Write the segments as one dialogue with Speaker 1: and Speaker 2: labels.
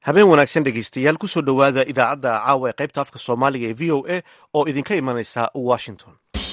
Speaker 1: habeen wanaagsan dhegeystayaal kusoo dhowaada idaacadda caawa ee qaybta afka soomaaliga ee v o a oo idinka imanaysa washington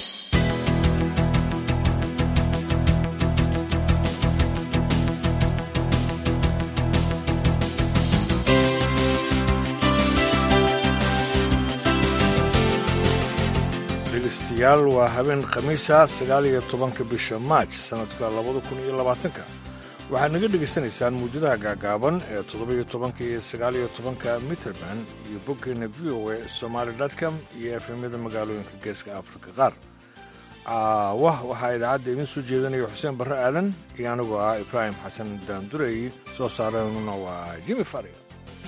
Speaker 2: dhegeystayaal waa habeen khamiisa sagaal iyo tobanka bisha maaj sannadka labada kun iyo labaatanka waxaad naga dhegaysanaysaan muujadaha gaagaaban ee toddoba-iyo tobanka iyo sagaaliyo tobanka mitrband iyo boggeena v o a somaali com iyo efemyada magaalooyinka geeska afrika qaar caawah waxaa idaacadda idiin soo jeedanaya xuseen barre aadan iyo anigoo ah ibraahim xasan daandureey soo saareenuna waa jimi faria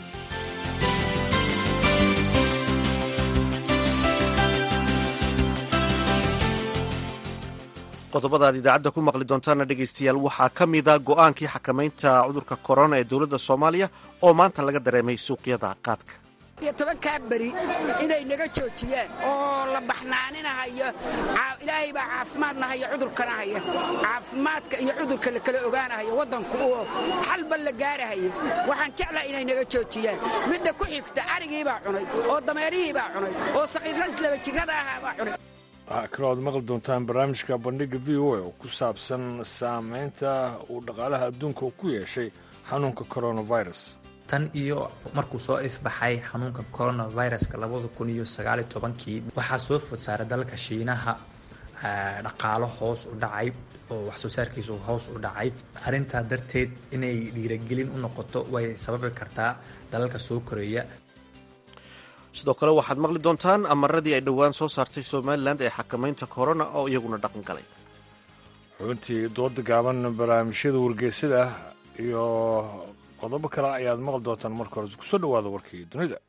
Speaker 1: qodobada aad idaacadda ku maqli doontaana dhegaystayaal waxaa ka mida go'aankii xakamaynta cudurka korona ee dowladda soomaaliya oo maanta laga dareemay suuqyada qaadka
Speaker 3: iyo tobankaa beri inay naga joojiyaan oo la baxnaaninahayo ilaahay baa caafimaadna haya cudurkana haya caafimaadka iyo cudurka la kala ogaanahayo waddanku oo xalba la gaarahayo waxaan jeclaa inay naga joojiyaan midda ku xigta arigiibaa cunay oo dameerihiibaa cunay oo saqiirras laba jigada ahaabaa cunay
Speaker 2: waxaa kaloo aad maqli doontaan barnaamijka bandhigga v o a oo ku saabsan saamaynta uu dhaqaalaha adduunka ku yeeshay xanuunka coronavirus
Speaker 4: tan iyo markuu soo ifbaxay xanuunka coronaviruska labada kun iyo sagaaliyo tobankii waxaa soo food saaray dalka shiinaha dhaqaalo hoos u dhacay oo waxsoo saarkiisu hoos u dhacay arrintaa darteed inay dhiiragelin u noqoto way sababi kartaa dalalka soo koreeya
Speaker 1: sidoo kale waxaad maqli doontaan amaradii ay dhowaan soo saartay somalilan ee xakamaynta korona oo iyaguna dhaqan galay
Speaker 2: xubintii dooda gaaban barnaamijyada wargeysada iyo qodobo kale ayaad maqli doontaan marka hore kusoo dhowaada warkii dunida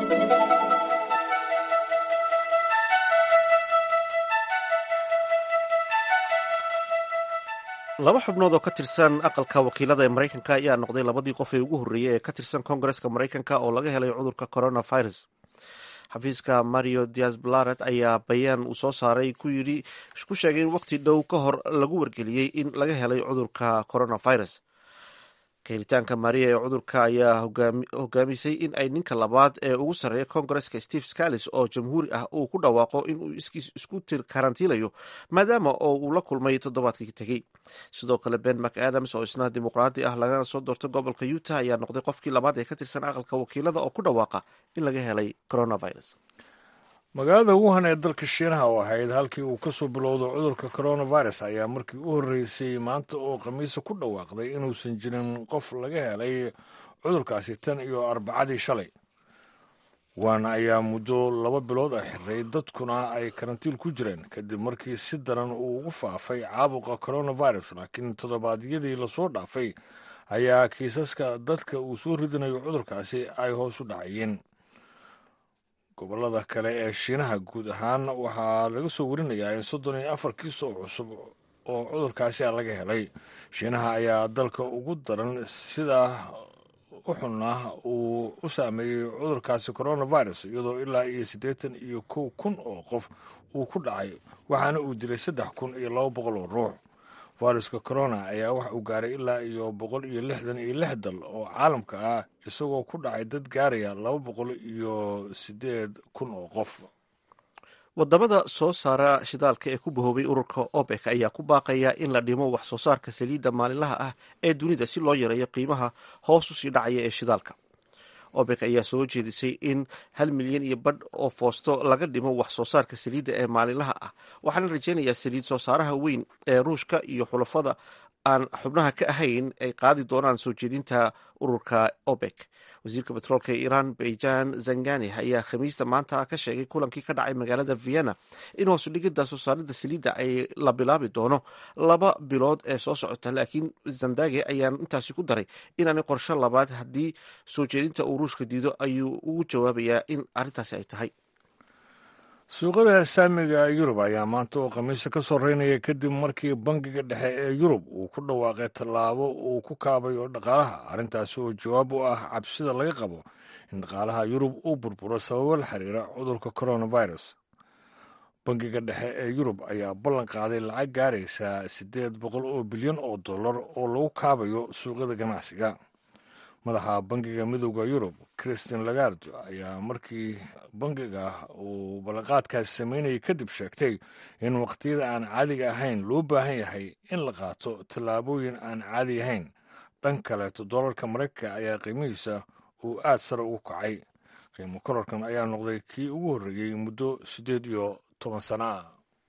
Speaker 1: laba xubnood oo ka tirsan aqalka wakiilada ee maraykanka ayaa noqday labadii qof ee ugu horreeyey ee ka tirsan koongareska maraykanka oo laga helay cudurka coronavirus xafiiska mario dias blaret ayaa bayaan uu soo saaray ku yidhi ku sheegay in waqti dhow ka hor lagu wargeliyey in laga helay cudurka coronavirus kahiritaanka maria ee cudurka ayaa hogaamisay in ay ninka labaad ee ugu sarreeya koongareska steve scallis oo jamhuuri ah uu ku dhawaaqo inuu iskiis isku karantiilayo maadaama oo uu la kulmay toddobaadkii tegey sidoo kale ben mac adams oo isna dimuqraadi ah lagana soo doortay gobolka utah ayaa noqday qofkii labaad ee ka tirsan aqalka wakiilada oo ku dhawaaqa in laga helay coronavirus
Speaker 2: magaalada wuhan ee dalka shiinaha oo ahayd halkii uu ka soo bilowdo cudurka coronavirus ayaa markii u horreysay maanta oo khamiisa ku dhawaaqday inuusan jirin qof laga helay cudurkaasi tan iyo arbacadii shalay waana ayaa muddo laba bilood ah xiray dadkuna ay karantiil ku jireen kadib markii si daran uu ugu faafay caabuqa coronavirus laakiin toddobaadyadii lasoo dhaafay ayaa kiisaska dadka uu soo ridinayo cudurkaasi ay hoos u dhacayeen gobollada kale ee shiinaha guud ahaan waxaa laga soo warinayaa in soddon iyo afar kiis oo cusub oo cudurkaasi a laga helay shiinaha ayaa dalka ugu daran sidaa u xunna uu u saameeyey cudurkaasi coronavirus iyadoo ilaa iyo siddeetan iyo kow kun oo qof uu ku dhacay waxaana uu dilay saddex kun iyo laba boqol oo ruux viruska corona ayaa waxa uu gaaray ilaa iyo boqol iyo lixdan iyo lix dal oo caalamka ah isagoo ku dhacay dad gaaraya laba boqol iyo siddeed kun oo qof
Speaker 1: wadamada soo saara shidaalka ee ku bahoobay ururka opec ayaa ku baaqaya in la dhimo wax soo saarka saliidda maalinlaha ah ee dunida si loo yareeyo qiimaha hoos usii dhacaya ee shidaalka opec ayaa soo jeedisay in hal milyan iyo badh oo foosto laga dhimo wax soo saarka saliidda ee maalinlaha ah waxaana rajaynayaa saliid soo saaraha weyn ee ruushka iyo xulafada aan xubnaha ka ahayn ay qaadi doonaan soo jeedinta ururka opec wasiirka betroolka ee iiraan bayjan zangani ayaa khamiista maanta ka sheegay kulankii ka dhacay magaalada vienna in hoosu dhigidda soo saarida saliidda ay la bilaabi doono laba bilood ee soo socota laakiin zandage ayaa intaasi ku daray inaanay qorsho labaad haddii soo jeedinta uu ruushka diido ayuu ugu jawaabayaa in arrintaasi ay tahay
Speaker 2: suuqada saamiga yurub ayaa maanta oo khamiisa ka soo reynaya kadib markii bangiga dhexe ee yurub uu ku dhawaaqay tallaabo uu ku kaabayo dhaqaalaha arrintaasi oo jawaab u ah cabsida laga qabo in dhaqaalaha yurub uu burburo sababo la xiriira cudurka coronavirus bangiga dhexe ee yurub ayaa ballan qaaday lacag gaaraysa siddeed boqol oo bilyan oo dollar oo lagu kaabayo suuqyada ganacsiga madaxa bangiga midooda yurub christin lagard ayaa markii bangiga uu ballanqaadkaasi sameynayay kadib sheegtay in waqtiyada aan caadiga ahayn loo baahan yahay in la qaato tallaabooyin aan caadi ahayn dhan kaleeto doolarka maraykanka ayaa qiimihiisa uu aad sare ugu kacay qiimo kororkan ayaa noqday kii ugu horreeyey muddo siddeed iyo toban sano ah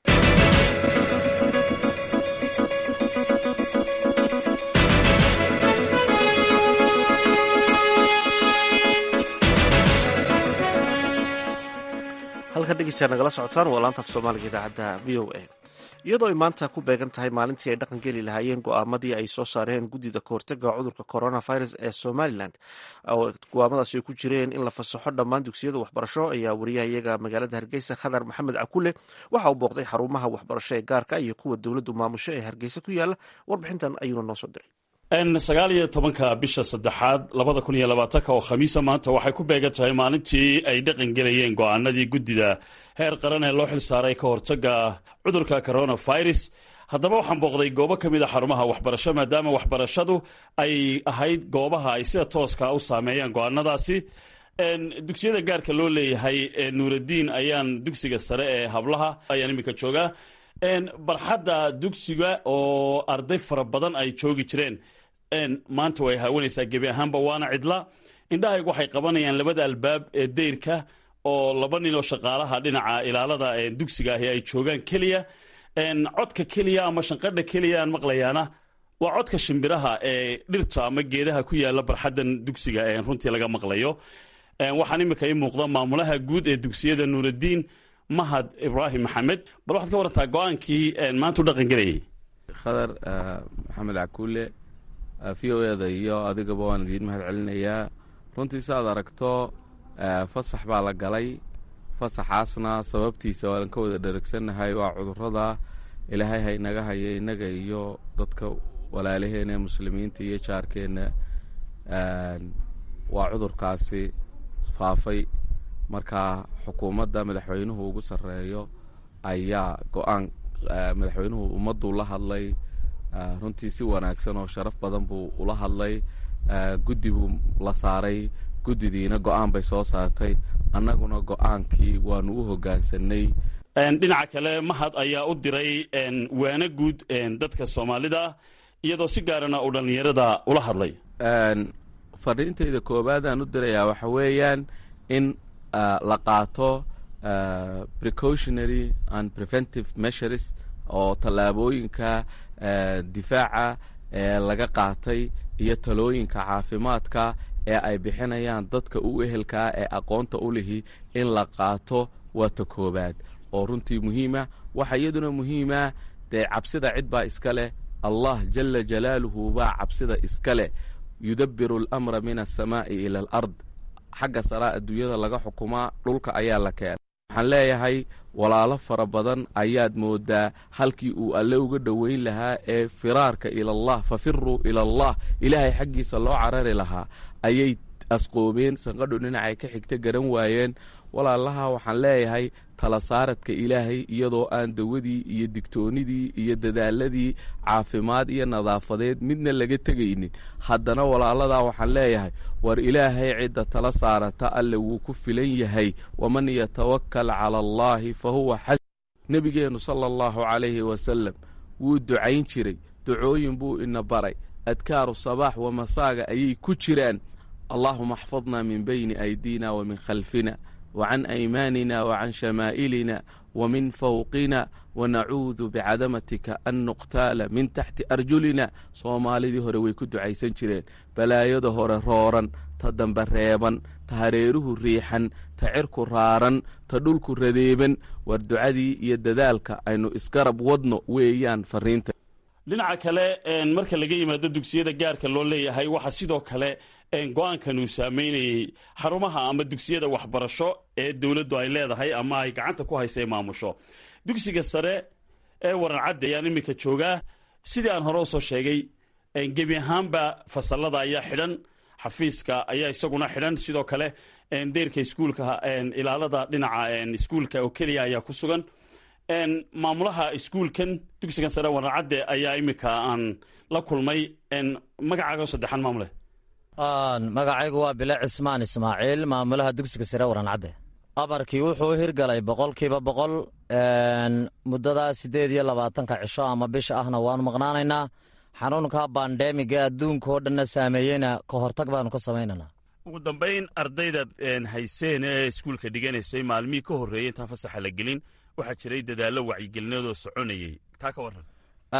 Speaker 1: halkan dhegeystayaa nagala socotaan waa laanta af soomaaliga idaacadda v o a iyadoo ay maanta ku beegan tahay maalintii ay dhaqan geli lahaayeen go-aamadii ay soo saareen guddida kahortaga cudurka coronavirus ee somalilan oo go-aamadaasi ay ku jireen in la fasaxo dhammaan dugsiyada waxbarasho ayaa wariyahayaga magaalada hargeysa khadar maxamed cakule waxa uu booqday xarumaha waxbarasho ee gaarka iyo kuwa dowladdu maamusho ee hargeysa ku yaala warbixintan ayuuna noo soo diray
Speaker 5: sagaal iyo tobanka bisha saddexaad labada kun iyo labaatanka oo khamiisa maanta waxay ku beegan tahay maalintii ay dhaqan gelayeen go-aanadii guddida heer qaran ee loo xilsaaray ka hortaga cudurka coronavirus haddaba waxaan booqday goobo ka mid a xarumaha waxbarasho maadaama waxbarashadu ay ahayd goobaha ay sida tooska u saameeyaan go-aanadaasi dugsiyada gaarka loo leeyahay nuuraddiin ayaan dugsiga sare ee hablaha ayaan iminka joogaa barxadda dugsiga oo arday fara badan ay joogi jireen maanta way haawanaysaa gebi ahaanba waana cidla indhahaygu waxay qabanayaan labada albaab ee dayrka oo laba nin oo shaqaalaha dhinaca ilaalada dugsiga ahi ay joogaan keliya codka keliya ama shanqadha keliya aan maqlayaana waa codka shimbiraha ee dhirta ama geedaha ku yaala barxaddan dugsiga runtii laga maqlayo waxaan imika ii muuqda maamulaha guud ee dugsiyada nuuraddiin mahad ibraahim maxamed bal waxaad ka warantaa go-aankii maanta u dhaqan gelayay
Speaker 6: khadar maxamed cakuule v o eda iyo adigaba waan idiin mahad celinayaa runtii si aad aragto fasax baa la galay fasaxaasna sababtiisa waan ka wada dheragsannahay waa cudurada ilaahay ha inaga haya innaga iyo dadka walaalaheena ee muslimiinta iyo jaarkeenna waa cudurkaasi faafay marka xukuumadda madaxweynuhu ugu sarreeyo ayaa go-aan madaxweynuhu ummadduu la hadlay runtii si wanaagsan oo sharaf badan buu ula hadlay guddi buu la saaray guddidiina go-aan bay soo saartay annaguna go-aankii waanu u hoggaansanay
Speaker 5: dhinaca kale mahad ayaa u diray waana guud dadka soomaalida iyadoo si gaarana uu dhallinyarada ula hadlay
Speaker 6: fariintayda koowaadaan u dirayaa waxa weeyaan in la qaato precautionary and preventive measures oo tallaabooyinka difaaca ee laga qaatay iyo talooyinka caafimaadka ee ay bixinayaan dadka u ehelkaa ee aqoonta u lihi in la qaato waa ta koowaad oo runtii muhiima waxa iyaduna muhiima dee cabsida cid baa iska leh allah jala jalaaluhu baa cabsida iska leh yudabiru alamra min alsamaa'i ila alard xagga saraa adduunyada laga xukumaa dhulka ayaa la keenay waxaan leeyahay walaalo fara badan ayaad moodaa halkii uu alle uga dhoweyn lahaa ee firaarka ilallah fafiruu ila allah ilaahay xaggiisa loo carari lahaa ayay asqoobeen sanqadhu dhinacay ka xigta garan waayeen walaalaha waxaan leeyahay tala saaradka ilaahay iyadoo aan dawadii iyo digtoonidii iyo dadaaladii caafimaad iyo nadaafadeed midna laga tegaynin haddana walaaladaa waxaan leeyahay war ilaahay cidda tala saarata alle wuu ku filan yahay waman yatawakkal cala allaahi fa huwa xas nebigeennu sala allahu calayhi wasalam wuu ducayn jiray ducooyin buu ina baray adkaaru sabaax wa masaaga ayay ku jiraan allaahuma axfadna min bayni aydiina wa min khalfina وعن أيماننا وعن شمائلنا ومن فوقنا ونacuudu bicadamatika an nuqtaala min taxti arjulina soomaalidii hore way ku ducaysan jireen balaayada hore rooran ta dambe reeban ta hareeruhu riixan ta cirku raaran ta dhulku radeeban war ducadii iyo dadaalka aynu isgarab wadno weeyaan fariinta
Speaker 5: dhinaca kale marka laga yimaado dugsiyada gaarka loo leeyahay waxaa sidoo kale go-aankan uu saameynayey xarumaha ama dugsiyada waxbarasho ee dowladdu ay leedahay ama ay gacanta ku haysa maamusho dugsiga sare ee waran cadde ayaan iminka joogaa sidii aan hore usoo sheegay gebi ahaanba fasalada ayaa xidhan xafiiska ayaa isaguna xidhan sidoo kale deyrka iskuulka ilaalada dhinaca iskuulka oo keliya ayaa ku sugan maamulaha iskuulkan dugsigan sare waran cadde ayaa iminka aan la kulmay magacaaga saddexaan maamule
Speaker 7: magacaygu waa bile cismaan ismaaciil maamulaha dugsiga sare warancadde abarkii wuxuu hirgalay boqolkiiba boqol muddadaa siddeed iyo labaatanka cisho ama bisha ahna waanu maqnaanaynaa xanuunka bandemiga adduunka oo dhanna saameeyeyna ka hortag baanu ka samaynaynaa
Speaker 5: ugu dambayn ardaydaad hayseen ee iskuulka dhiganaysay maalmihii ka horreeyey intaan fasaxa la gelin waxaa jiray dadaallo wacyigelineedoo soconayey taa ka warran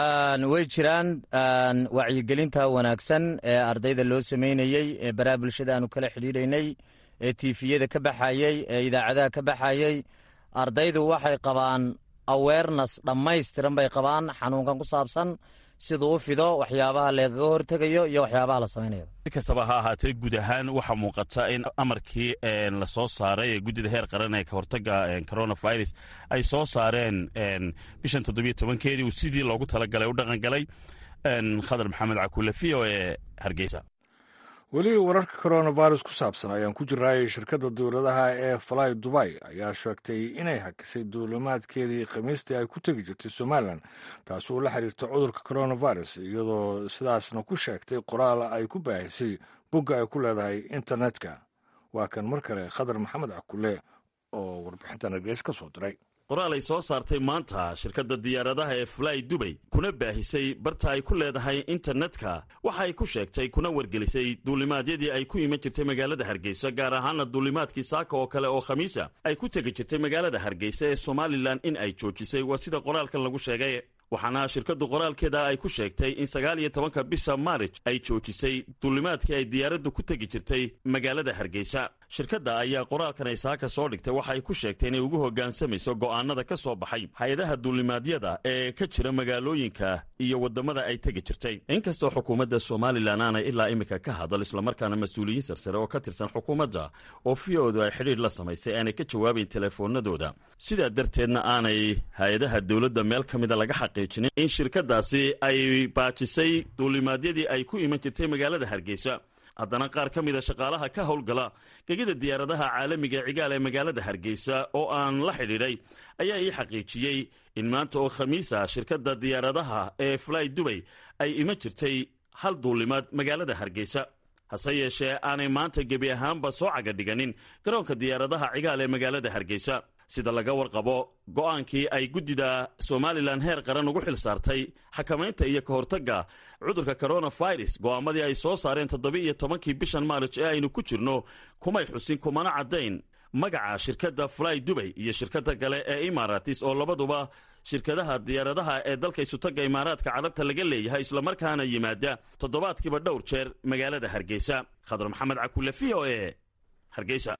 Speaker 7: way jiraan wacyigelinta wanaagsan ee ardayda loo samaynayey ee baraha bulshada aanu kala xidhiidhaynay ee tiifiyada ka baxayey ee idaacadaha ka baxayey ardaydu waxay qabaan awareness dhammaystiran bay qabaan xanuunkan ku saabsan siduu u fido waxyaabaha lagaga hortegayo iyo waxyaabaha la samaynayo
Speaker 5: si kastaba ha ahaatee guud ahaan waxaa muuqata in amarkii la soo saaray ee guddida heer qaran ee kahortaga coronavirus ay soo saareen bishan toddobiyo tobankeedii uu sidii loogu talagalay u dhaqan galay khadar maxamed cakuule v o e hargeysa
Speaker 2: weli wararka coronavirus ku saabsan ayaan ku jiraayay shirkadda dowladaha ee fly dubay ayaa sheegtay inay hakisay duulimaadkeedii khamiistii ay ku tegi jirtay somalilan taasi oo la xiriirta cudurka coronavirus iyadoo sidaasna ku sheegtay qoraal ay ku baahisay bogga ay ku leedahay internetka waa kan mar kale khadar maxamed cakule oo warbixintan hargeys ka soo diray
Speaker 5: qoraal ay soo saartay maanta shirkadda diyaaradaha ee fly dubay kuna baahisay barta ay ku leedahay internetka waxa ay ku sheegtay kuna wargelisay duulimaadyadii ay ku iman jirtay magaalada hargeysa gaar ahaana duulimaadkii saaka oo kale oo khamiisa ay ku tegi jirtay magaalada hargeysa ee somalilan in ay joojisay waa sida qoraalkan lagu sheegay waxaana shirkaddu qoraalkeeda ay ku sheegtay in sagaal iyo tobanka bisha maarij ay joojisay duulimaadkii ay diyaaraddu ku tegi jirtay magaalada hargeysa shirkadda ayaa qoraalkan ay saaka soo dhigtay waxa ay ku sheegtay inay ugu hoggaansamayso go'aanada ka soo baxay hay-adaha duulimaadyada ee ka jira magaalooyinka iyo waddamada ay tegi jirtay inkastoo xukuumadda somalilan aanay ilaa iminka ka hadal islamarkaana mas-uuliyiin sarsare oo ka tirsan xukuumadda oo fiyoodu ay xidhiidh la samaysay aanay ka jawaabayn teleefoonadooda sidaa darteedna aanay hay-adaha dowladda meel ka mida laga xaqiijinin in shirkaddaasi ay baajisay duulimaadyadii ay ku iman jirtay magaalada hargeysa haddana qaar ka mida shaqaalaha ka howlgala gegida diyaaradaha caalamiga cigaal ee magaalada hargeysa oo aan la xidhiidhay ayaa ii xaqiijiyey in maanta oo khamiisa shirkadda diyaaradaha ee fly dubay ay iman jirtay hal duulimaad magaalada hargeysa hase yeeshee aanay maanta gebi ahaanba soo caga dhiganin garoonka diyaaradaha cigaal ee magaalada hargeysa sida laga warqabo go'aankii ay guddida somalilan heer qaran ugu xil saartay xakamaynta iyo ka hortagga cudurka coronavirus go'aamadii ay soo saareen toddoba iyo tobankii bishan maarij ee aynu ku jirno kumay xusin kumana caddayn magaca shirkadda fly dubay iyo shirkadda kale ee imaratis oo labaduba shirkadaha diyaaradaha ee dalka isutagga imaaraadka carabta laga leeyahay islamarkaana yimaada toddobaadkiiba dhowr jeer magaalada hargeysa khadar maxamed cakule v o e hargeysa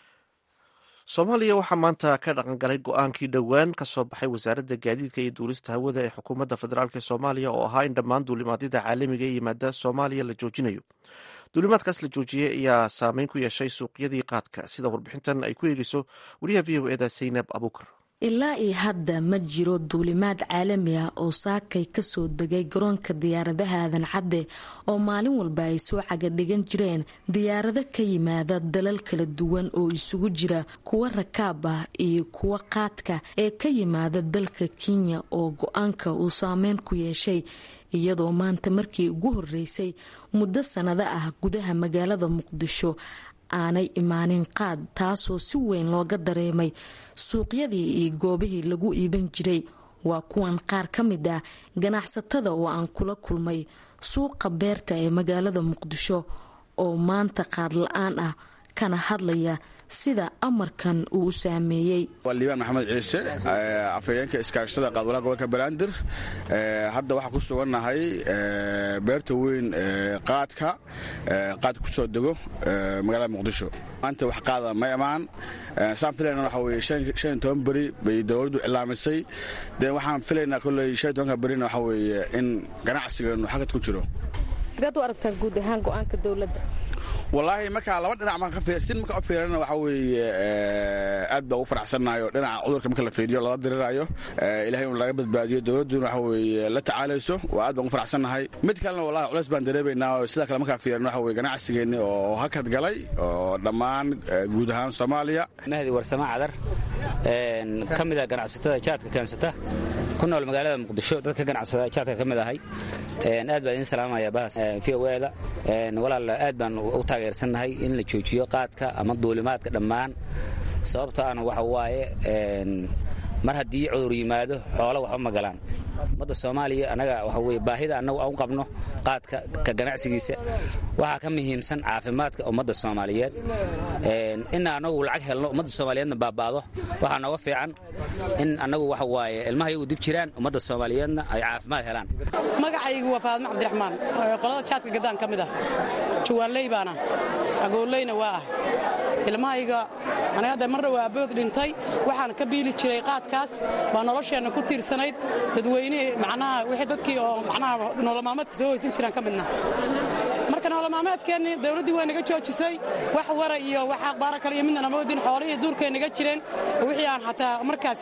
Speaker 1: soomaaliya waxaa maanta ka dhaqangalay go-aankii dhowaan ka soo baxay wasaaradda gaadiidka iyo duulista hawada ee xukuumadda federaalk ee soomaaliya oo ahaa in dhammaan duulimaadyada caalamiga ee yimaada soomaaliya la joojinayo duulimaadkaas la joojiyey ayaa saameyn ku yeeshay suuqyadii qaadka sida warbixintan ay ku eegeyso wariyaha v o eda saynab abuukar
Speaker 8: ilaa iyo hadda ma jiro duulimaad caalami ah oo saakay kasoo degay garoonka diyaaradaha aadan cadde oo maalin walba ay soo caga dhigan jireen diyaarado ka yimaada dalal kala duwan oo isugu jira kuwa rakaab ah iyo kuwa qaadka ee ka yimaada dalka kenya oo go-aanka uu saameyn ku yeeshay iyadoo maanta markii ugu horeysay muddo sanado ah gudaha magaalada muqdisho aanay imaanin qaad taasoo si weyn looga dareemay suuqyadii iyo goobihii lagu iiban jiray waa kuwan qaar ka mid ah ganacsatada oo aan kula kulmay suuqa beerta ee magaalada muqdisho oo maanta qaad la-aan ah kana hadlaya sida amarkan uu u saameeyey
Speaker 9: waa liibaan maxamed ciise afhayeenka iskaashada qaadwalaha gobolka banaadir hadda waxaa ku sugannahay beerta weyn qaadka qaadka ku soo dego magaalada muqdisho maanta wax qaada ma imaan saan filayna waxa weye shan iyo toban beri bay dowladdu cilaamisay dee waxaan filaynaa kolley shan iyo tobanka berina waxa weeye in ganacsigeenu xagad ku jiro
Speaker 10: sidaad u aragtaan guud ahaan go-aanka dowladda
Speaker 9: wallaahi markaa laba dhinac baan ka fiirsin marka u fiirana waxa weeye aad baa ugu faraxsannayo dhinaca cudurka marka la fiiriyo lala dirirayo ilahay un laga badbaadiyo dowladduna waxa weeye la tacaalayso waa aad baan ugu faraxsannahay mid kalena wallahi culeys baan dareemaynaa oo sidaa kale markaa fiirana waxa weye ganacsigeenni oo hakad galay oo dhammaan guud ahaan soomaaliya
Speaker 11: mahdi warsamo cadar ka mida ganacsatada jaadka keensata ku nool magaalada muqdisho dadka ganacsada jaadka ka mid ahay aad baan idin salaamaya bahas v o da walaal aad baan u taageersannahay in la joojiyo qaadka ama duulimaadka dhammaan sababto ana waxa waaye mar haddii cudur yimaado xoolo waxba ma galaan ummadda soomaaliya annaga waxa weye baahida annagu aan u qabno qaadka ka ganacsigiisa waxaa ka muhiimsan caafimaadka ummadda soomaaliyeed ina annagu lacag helno ummadda soomaaliyeedna baaba'do waxaa nooga fiican in annagu waxa waaye ilmaha iyagu dib jiraan ummadda soomaaliyeedna ay caafimaad helaan
Speaker 12: magacaygu waa faadmo cabdiraxmaan qolada jaadka gaddaan ka mid ah juwaanley baana agooleyna waa ah ilmahayga anaga hadda marna waa abood dhintay waxaan ka biili jiray qaadkaas baa nolosheenna ku tiirsanayd dadweynihii macnaha wixii dadkii oo macnaha nololmaalmeedka soo hoysan jiraan ka midna marka nololmaalmeedkeennii dawladdii waa naga joojisay wax wara iyo wax aqbaara kale iyo midna nama wadin xoolihii duurkay naga jireen wixii aan xataa markaas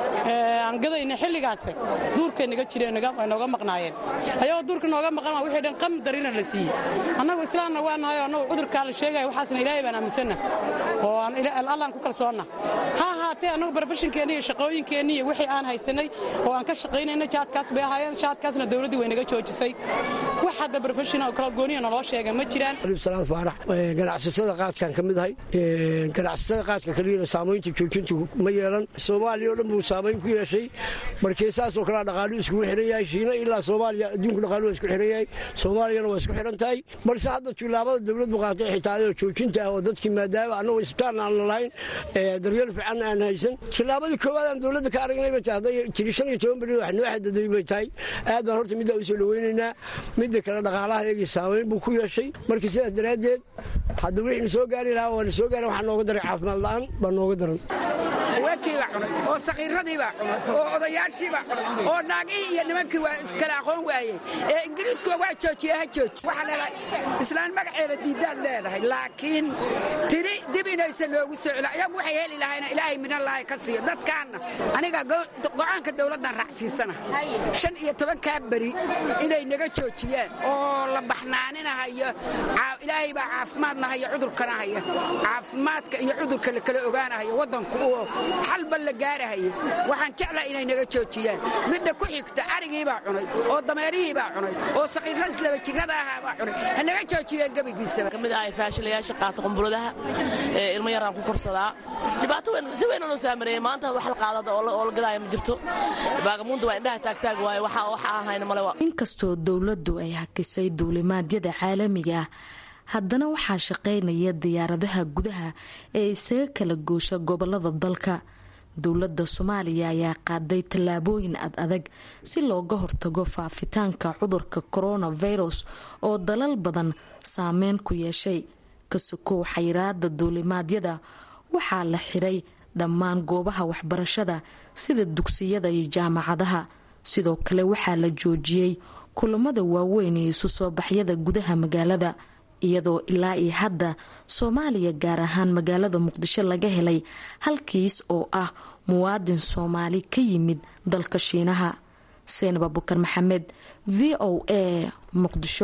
Speaker 12: aan gadayna xilligaas duurkay naga jireen ay nooga maqnaayeen ayagoo duurka nooga maqan wixii dhan qam darina la siiyey annagu islaamna waa nahay oo annagu cudurkaa la sheegaya waxaasna ilaahay baan aaminsanna oo aan allaan ku kalsoonna ha ahaatee annagu barofeshinkeenni iyo shaqooyinkeenni iyo wixii aan haysanay oo aan ka shaqaynayna jaadkaas bay ahaayeen jaadkaasna dawladdii way naga joojisay wax hadda barofeshin oo kala gooniya naloo sheega ma jiraan
Speaker 13: salaad faarax ganacsatada qaadkan ka mid ahay ganacsatada qaadka kaliyana saamaynta joojintu ma yeelan soomaaliya oo dhan buu saamayn ku yeeshay markii saasoo kalea dhaqaalu iskugu xihan yahay shiina ilaa soomaaliya adduunku dhaqaalu waa isku xihan yahay soomaaliyana waa isku xihan tahay balse hadda tilaabada dawladdu qaatay xitaa adoo joojinta ah oo dadkii maadaama annagu isbitaal aan lalahayn daryeel fiican aan haysan tilaabadii koowaad aan dawladda ka aragnay bay tahay hadday tiri shan iyo toban beri wax noo xadaday bay tahay aad baan horta middaa u soo dhawaynaynaa midda kale dhaqaalaha eegii saamayn buu ku yeeshay marka sidaas daraaddeed hadda wixii na soo gaari lahaa waa na soo gaari waxaa nooga daray caafimaad la'aan baa nooga daran
Speaker 3: haweenkii baa cunay oo sakiiradii baa cunay oo odayaashii baa cunay oo naagihii iyo nimankii waa iskala aqoon waayey ee ingiriiskuwa waa joojiye ha jooji waxaa leedahay islaan magaceeda diidaad leedahay laakiin tiri dib inaysan loogu soo celo ayagu waxay heli lahayna ilaahay minallaahi ka siiyo dadkaanna aniga go'aanka dawladdan raacsiisana shan iyo tobankaa beri inay naga joojiyaan oo la baxnaaninahayo ilaahay baa caafimaadna haya cudurkana haya caafimaadka iyo cudurka la kala ogaanahayo waddanku oo xalba la gaarahayo waxaan jeclaa inay naga joojiyaan midda ku xigta arigii baa cunay oo dameerihii baa cunay oo sakiirradis laba jirrada ahaa baa cunay ha naga joojiyeen gebigiisaba
Speaker 14: kamid ahay faashilayaasha qaata qumburadaha ee ilmo yaraan ku korsadaa dhibaato weyn si weyn noo saamareeyay maanta wax la qaadada oo la gadaaya ma jirto baagamuunda waa indhaha taagtaag waaye waxa waxa ahayna male
Speaker 8: inkastoo dowladdu ay hakisay duulimaadyada caalamiga ah haddana waxaa shaqaynaya diyaaradaha gudaha ee isaga kala goosha gobolada dalka dowladda soomaaliya ayaa qaaday tallaabooyin ad adag si looga hortago faafitaanka cudurka coronavirus oo dalal badan saameyn ku yeeshay kasukow xayiraada duulimaadyada waxaa la xiray dhammaan goobaha waxbarashada sida dugsiyada iyo jaamacadaha sidoo kale waxaa la joojiyey kulamada waaweyn iyo isu soo baxyada gudaha magaalada iyadoo ilaa iyo hadda soomaaliya gaar ahaan magaalada muqdisho laga helay halkiis oo ah muwaadin soomaali ka yimid dalka shiinaha seenab abukar maxamed v o a muqdisho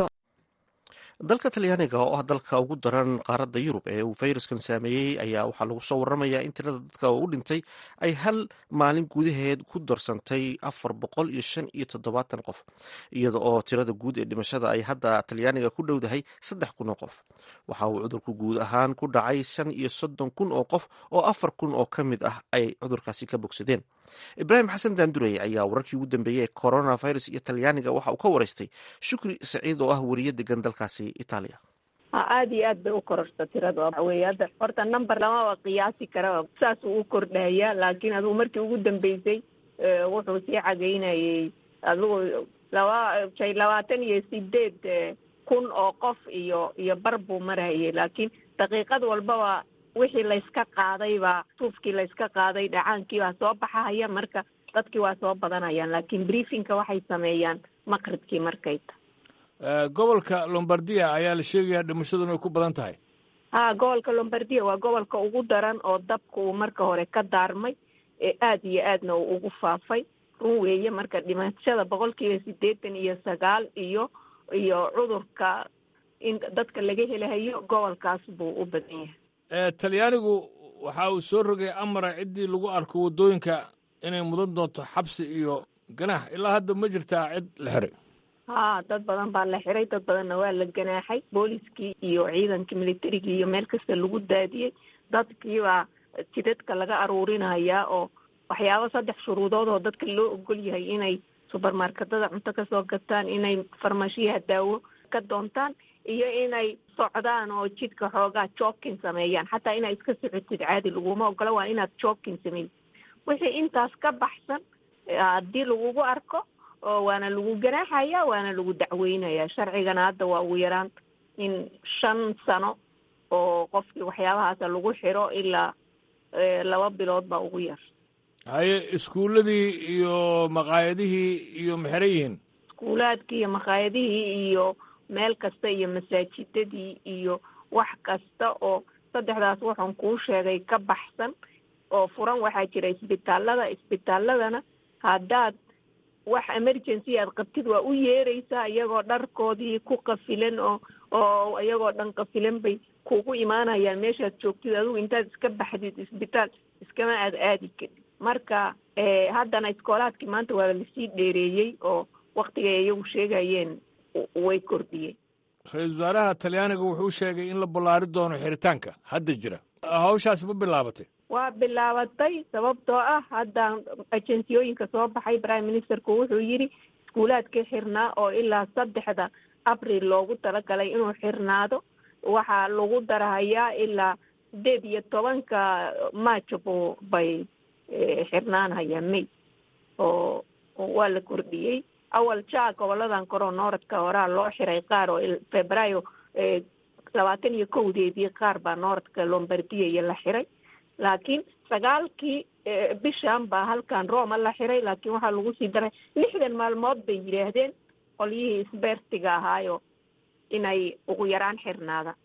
Speaker 1: dalka talyaaniga oo ah dalka ugu daran qaaradda yurub ee uu fayraskan saameeyey ayaa waxaa lagu soo waramayaa in tirada dadka u dhintay ay hal maalin gudaheed ku darsantay afar boqol iyo shan iyo toddobaatan qof iyada oo tirada guud ee dhimashada ay hadda talyaaniga ku dhowdahay saddex kun oo qof waxa uu cudurku guud ahaan ku dhacay shan iyo soddon kun oo qof oo afar kun oo ka mid ah ay cudurkaasi ka bogsadeen ibraahim xasan daandurey ayaa wararkii ugu dambeeyey ee coronavirus iyo talyaaniga waxa uu ka waraystay shukri saciid oo ah weriye degan dalkaasi itaaliya
Speaker 15: aada iyo aad bay u kororta tirada waxaweye hadda horta number lamaba qiyaasi kara saas uu u kordhaya laakiin adugu markii ugu dambeysay wuxuu sii cagaynayay adigu laba shay labaatan iyo sideed kun oo qof iyo iyo bar buu marayay laakiin daqiiqad walbaba wixii layska qaadaybaa suufkii layska qaaday dhacaankii baa soo baxahaya marka dadkii waa soo badanayaan laakiin briefinka waxay sameeyaan maqribkii markay tahay
Speaker 2: gobolka lombardia ayaa la sheegayaa dhimashaduna ay ku badan tahay
Speaker 15: ha gobolka lombardia waa gobolka ugu daran oo dabka uu marka hore ka daarmay ee aada iyo aadna uu ugu faafay run weeye marka dhimashada boqolkiiba siddeetan iyo sagaal iyo iyo cudurka in dadka laga helahayo gobolkaas buu u badan yahay
Speaker 2: talyaanigu waxa uu soo rogay amara ciddii lagu arko waddooyinka inay mudan doonto xabsi iyo ganaax ilaa hadda ma jirtaa cid la xiray
Speaker 15: haa dad badan baa la xiray dad badanna waa la ganaaxay booliskii iyo ciidankii militarigii iyo meel kasta lagu daadiyey dadkiibaa jidadka laga aruurinayaa oo waxyaabo saddex shuruudood oo dadka loo ogol yahay inay subermarketada cunto kasoo gataan inay farmashiyaha daawo ka doontaan iyo inay socdaan oo jidka xoogaa jokin sameeyaan xataa inaad iska socotid caadi laguma ogola waa inaad jokin sameysid wixii intaas ka baxsan haddii lagugu arko oo waana lagu ganaaxaya waana lagu dacweynaya sharcigana hadda waa ugu yaraan in shan sano oo qofkii waxyaabahaasa lagu xiro ilaa laba bilood baa ugu yar
Speaker 2: haye iskuulladii iyo maqaayadihii iyo maxeran yihiin
Speaker 15: iskuulaadkii iyo maqaayadihii iyo meel kasta iyo masaajidadii iyo wax kasta oo saddexdaas waxaan kuu sheegay ka baxsan oo furan waxaa jira isbitaalada isbitaaladana haddaad wax emergency aad qabtid waa u yeeraysaa iyagoo dharkoodii ku qafilan oo oo iyagoo dhan qafilan bay kugu imaanayaan meeshaad joogtid adigu intaad iska baxdid isbitaal iskama aad aadi kadib marka haddana iskoolaadkii maanta waa lasii dheereeyey oo waktigay iyagu sheegayeen way kordhiyeen
Speaker 2: ra-iisul wasaaraha talyaaniga wuxuu sheegay in la ballaari doono xiritaanka hadda jira hawshaas ma bilaabatay
Speaker 15: waa bilaabatay sababtoo ah hadda agenciyooyinka soo baxay prime ministerku wuxuu yidhi iskuulaadkii xirnaa oo ilaa saddexda abril loogu talagalay inuu xirnaado waxaa lagu darahayaa ilaa sideed iyo tobanka maajo bu bay xirnaanhayaan may oo waa la kordhiyey awal jaa goboladan koroo nooradka horaa loo xiray qaar oo februaayo labaatan iyo kowdeedii qaar baa nooradka lombardiya iyo la xiray laakiin sagaalkii bishan baa halkan roma la xiray laakiin waxaa lagu sii daray lixdan maalmood bay yidhaahdeen qolyihii isbeertiga ahaayo inay ugu yaraan xirnaadaan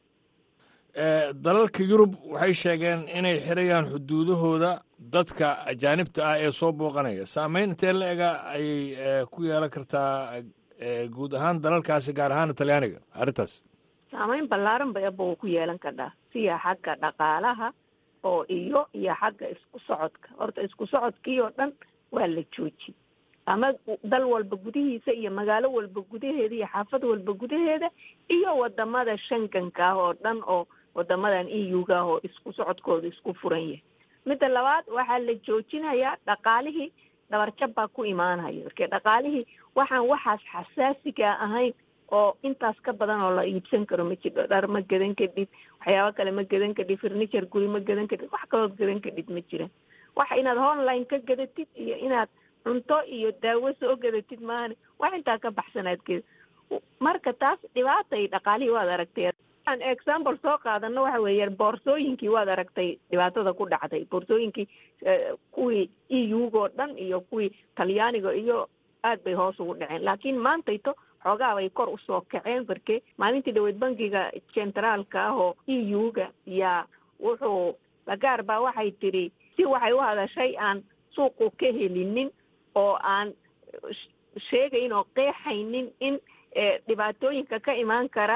Speaker 2: dalalka yurub waxay sheegeen inay xirayaan xuduudahooda dadka ajaanibta ah ee soo booqanaya saameyn intee la ega ayay ku yeelan kartaa guud ahaan dalalkaasi gaar ahaan talyaaniga arrintaas
Speaker 15: saameyn ballaaran bay aba ku yeelan kardhaa siya xagga dhaqaalaha oo iyo iyo xagga isku socodka horta isku socodkii oo dhan waa la joojiyey ama dal walba gudihiisa iyo magaalo walba gudaheeda iyo xaafad walba gudaheeda iyo wadamada shanganka ah oo dhan oo wadamadan e u ga ah oo isku socodkooda isku furan yahay midda labaad waxaa la joojinayaa dhaqaalihii dhabarjab baa ku imaanaya marke dhaqaalihii waxaan waxaas xasaasiga ahayn oo intaas ka badan oo la iibsan karo ma jiro dhar ma gadan kadhid waxyaabo kale ma gadan kadhid furniture guri ma gadan kadhid wax kalood gadan kadhid ma jiran waxa inaad online ka gadatid iyo inaad cunto iyo daawo soo gadatid maahane wax intaa ka baxsanaad geda marka taas dhibaatay dhaqaalihii waad aragtay aan example soo qaadano waxa weeye boorsooyinkii waad aragtay dhibaatada ku dhacday boorsooyinkii kuwii e u-go dhan iyo kuwii talyaaniga iyo aad bay hoos ugu dhaceen laakiin maantayto xoogaa bay kor usoo kaceen marke maalintii dhaweyd bankiga centraalka ah oo e u-ga yaa wuxuu lagaar baa waxay tidhi si waxay u hadashay aan suuqu ka helinin oo aan sheegayn oo qeexaynin in dhibaatooyinka ka imaan kara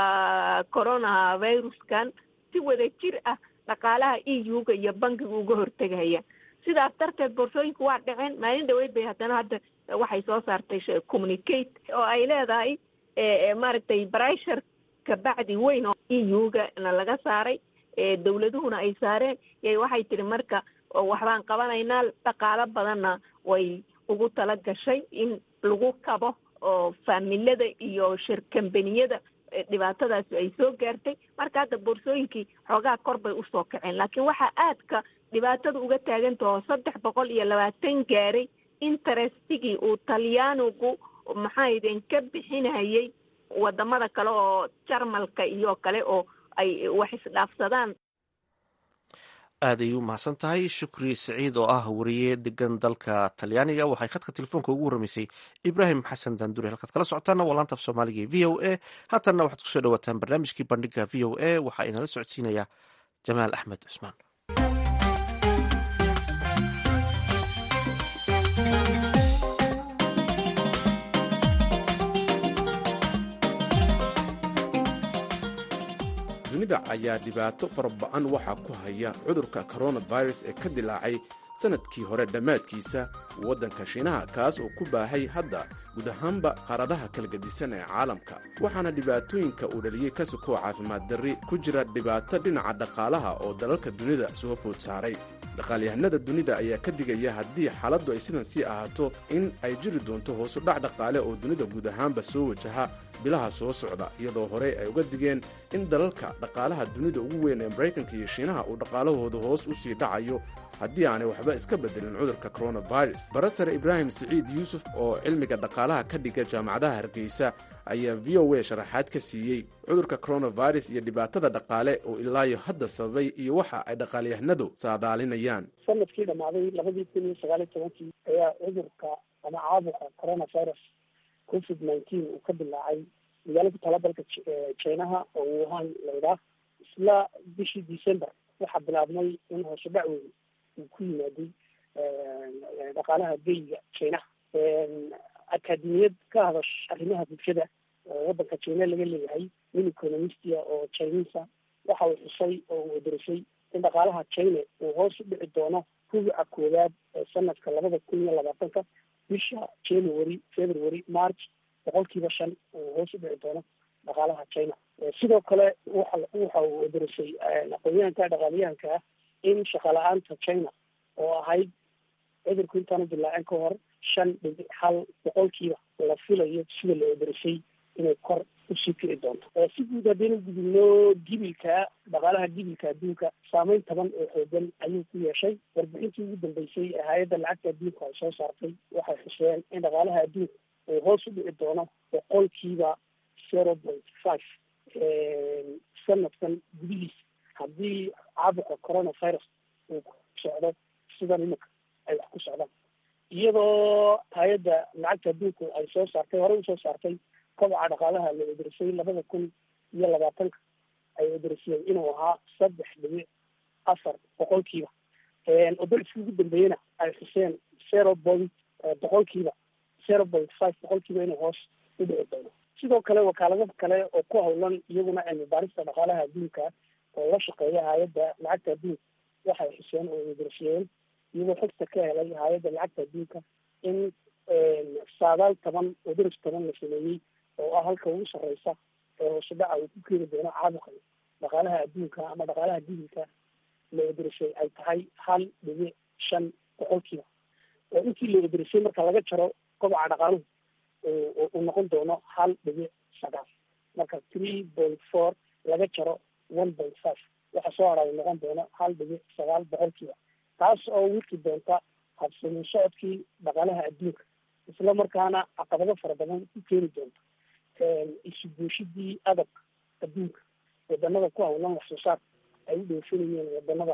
Speaker 15: corona viruskan si wada jir ah dhaqaalaha e u-ga iyo bankiga uga hortegaya sidaas darteed boorsooyinku waa dhaceen maalin dhaweyd bay haddana hadda waxay soo saartay communicate oo ay leedahay maaragtay brishar kabacdi weyn oo e u-ga na laga saaray dawladuhuna ay saareen y waxay tihi marka waxbaan qabanaynaa dhaqaalo badanna way ugu tala gashay in lagu kabo oo faamilada iyo shirkambaniyada dhibaatadaasi ay soo gaartay marka hadda boorsooyinkii xoogaa kor bay usoo kaceen laakiin waxaa aadka dhibaatada uga taagantahoo saddex boqol iyo labaatan gaaray interestigii uu talyaanigu maxaydeen ka bixinayay wadamada kale oo jarmalka iyo kale oo ay wax isdhaafsadaan
Speaker 1: aad ayay u mahadsan tahay shukri siciid oo ah wariye degan dalka talyaaniga waxay khadka telefoonka ugu warramaysay ibraahim xasan danduri halkaad kala socotaana waa laanta af soomaaliga e v o a haatanna waxaad kusoo dhawaataan barnaamijkii bandhiga v o a waxaa inala socodsiinaya jamaal axmed cusmaan
Speaker 16: dunida ayaa dhibaato faraba-an waxaa ku haya cudurka coronavirus ee ka dilaacay sannadkii hore dhammaadkiisa waddanka shiinaha kaas oo ku baahay hadda guud ahaanba qaaradaha kala gedisan ee caalamka waxaana dhibaatooyinka uu dhaliyey ka sokoo caafimaad darri ku jira dhibaato dhinaca dhaqaalaha oo dalalka dunida soo food saaray dhaqaalyahanada dunida ayaa ka digaya haddii xaaladdu ay sidan sii ahaato in ay jiri doonto hoosu dhac dhaqaale oo dunida guud ahaanba soo wajaha bilaha soo socda iyadoo horey ay uga digeen in dalalka dhaqaalaha dunida ugu weyn ee maraykanka iyo shiinaha uu dhaqaalahooda hoos u sii dhacayo haddii aanay waxba iska bedelin cudurka coronavirus barasare ibraahim siciid yuusuf oo cilmiga dhaqaalaha ka dhiga jaamacadaha hargeysa ayaa v o a sharaxaad ka siiyey cudurka coronavirus iyo dhibaatada dhaqaale oo ilaayo hadda sababay iyo waxa ay dhaqaalyahanadu saadaalinayaan
Speaker 17: sanadkii dhammaaday labadii kun iyo sagaal iyo tobankii ayaa cudurka ama caabuqa coronavirus covid nineteen uu ka dilaacay magaalada talabalka jinaha oo wuhan laydhaah isla bishii december waxaa bilaabmay in hoose dhac weyn uu ku yimaaday dhaqaalaha geyga jinaha akademiyad ka hadash arrimaha bulshada oo waddanka jina laga leeyahay nin economistia oo chinisa waxa uu xusay oo uu aderisay in dhaqaalaha china uu hoos u dhici doono rubuca koowaad ee sanadka labada kun iyo labaatanka bisha january february march boqolkiiba shan uu hoos u dhici doono dhaqaalaha china sidoo kale waxa waxa uu aderisay aqoonyahanka dhaqaaliyahanka ah in shaqala-aanta china oo ahayd cudurku intaanu dilaacin ka hor shan dhibic hal boqolkiiba la filayo sida la aderisay inay kor usii kici doonto si guud haddaynu gudubno gibilka dhaqaalaha gibilka adduunka saameyn taban oo xoogan ayuu ku yeeshay warbixintii ugu dambeysay ee hay-adda lacagta adduunka ay soo saartay waxay xuseen in dhaqaalaha adduunka uu hoos u dhici doono boqolkiiba zero point five sanadkan gudihiisa haddii caabuqa coronavirus uu ku socdo sidan iminka ay wax ku socdaan iyadoo hay-adda lacagta adduunku ay soo saartay horey usoo saartay kobaca dhaqaalaha la ederisay labada kun iyo labaatanka ay ederisiyeen inuu ahaa saddex dhibic afar boqolkiiba odoliskii ugu dambeeyena ay xuseen zero point boqolkiiba zero point five boqolkiiba inuu hoos u dhici doono sidoo kale wakaalado kale oo ku hawlan iyaguna cilmi baarista dhaqaalaha adduunka oo la shaqeeya hay-adda lacagta adduunka waxay xuseen oo ederisiyeen iyagoo xogta ka helay hay-adda lacagta adduunka in saadaal toban odoris toban la sameeyey oo ah halka ugu sarreysa ee hoose dhaca uu ku keeni doono caabuqa dhaqaalaha adduunka ama dhaqaalaha dibilka la ederisay ay tahay hal dhibic shan boqolkiiba oo intii la ederisay marka laga jaro kobaca dhaqaaluhu uu noqon doono hal dhibic sagaal marka three point four laga jaro one point five waxa soo hara uu noqon doono hal dhibic sagaal boqolkiiba taas oo wiki doonta habsamin socodkii dhaqaalaha adduunka isla markaana caqabado fara badan ku keeni doonta isuguushidii adabka adduunka wadanada ku hawlan wax soo saarka ay u dhoofinayeen wadanada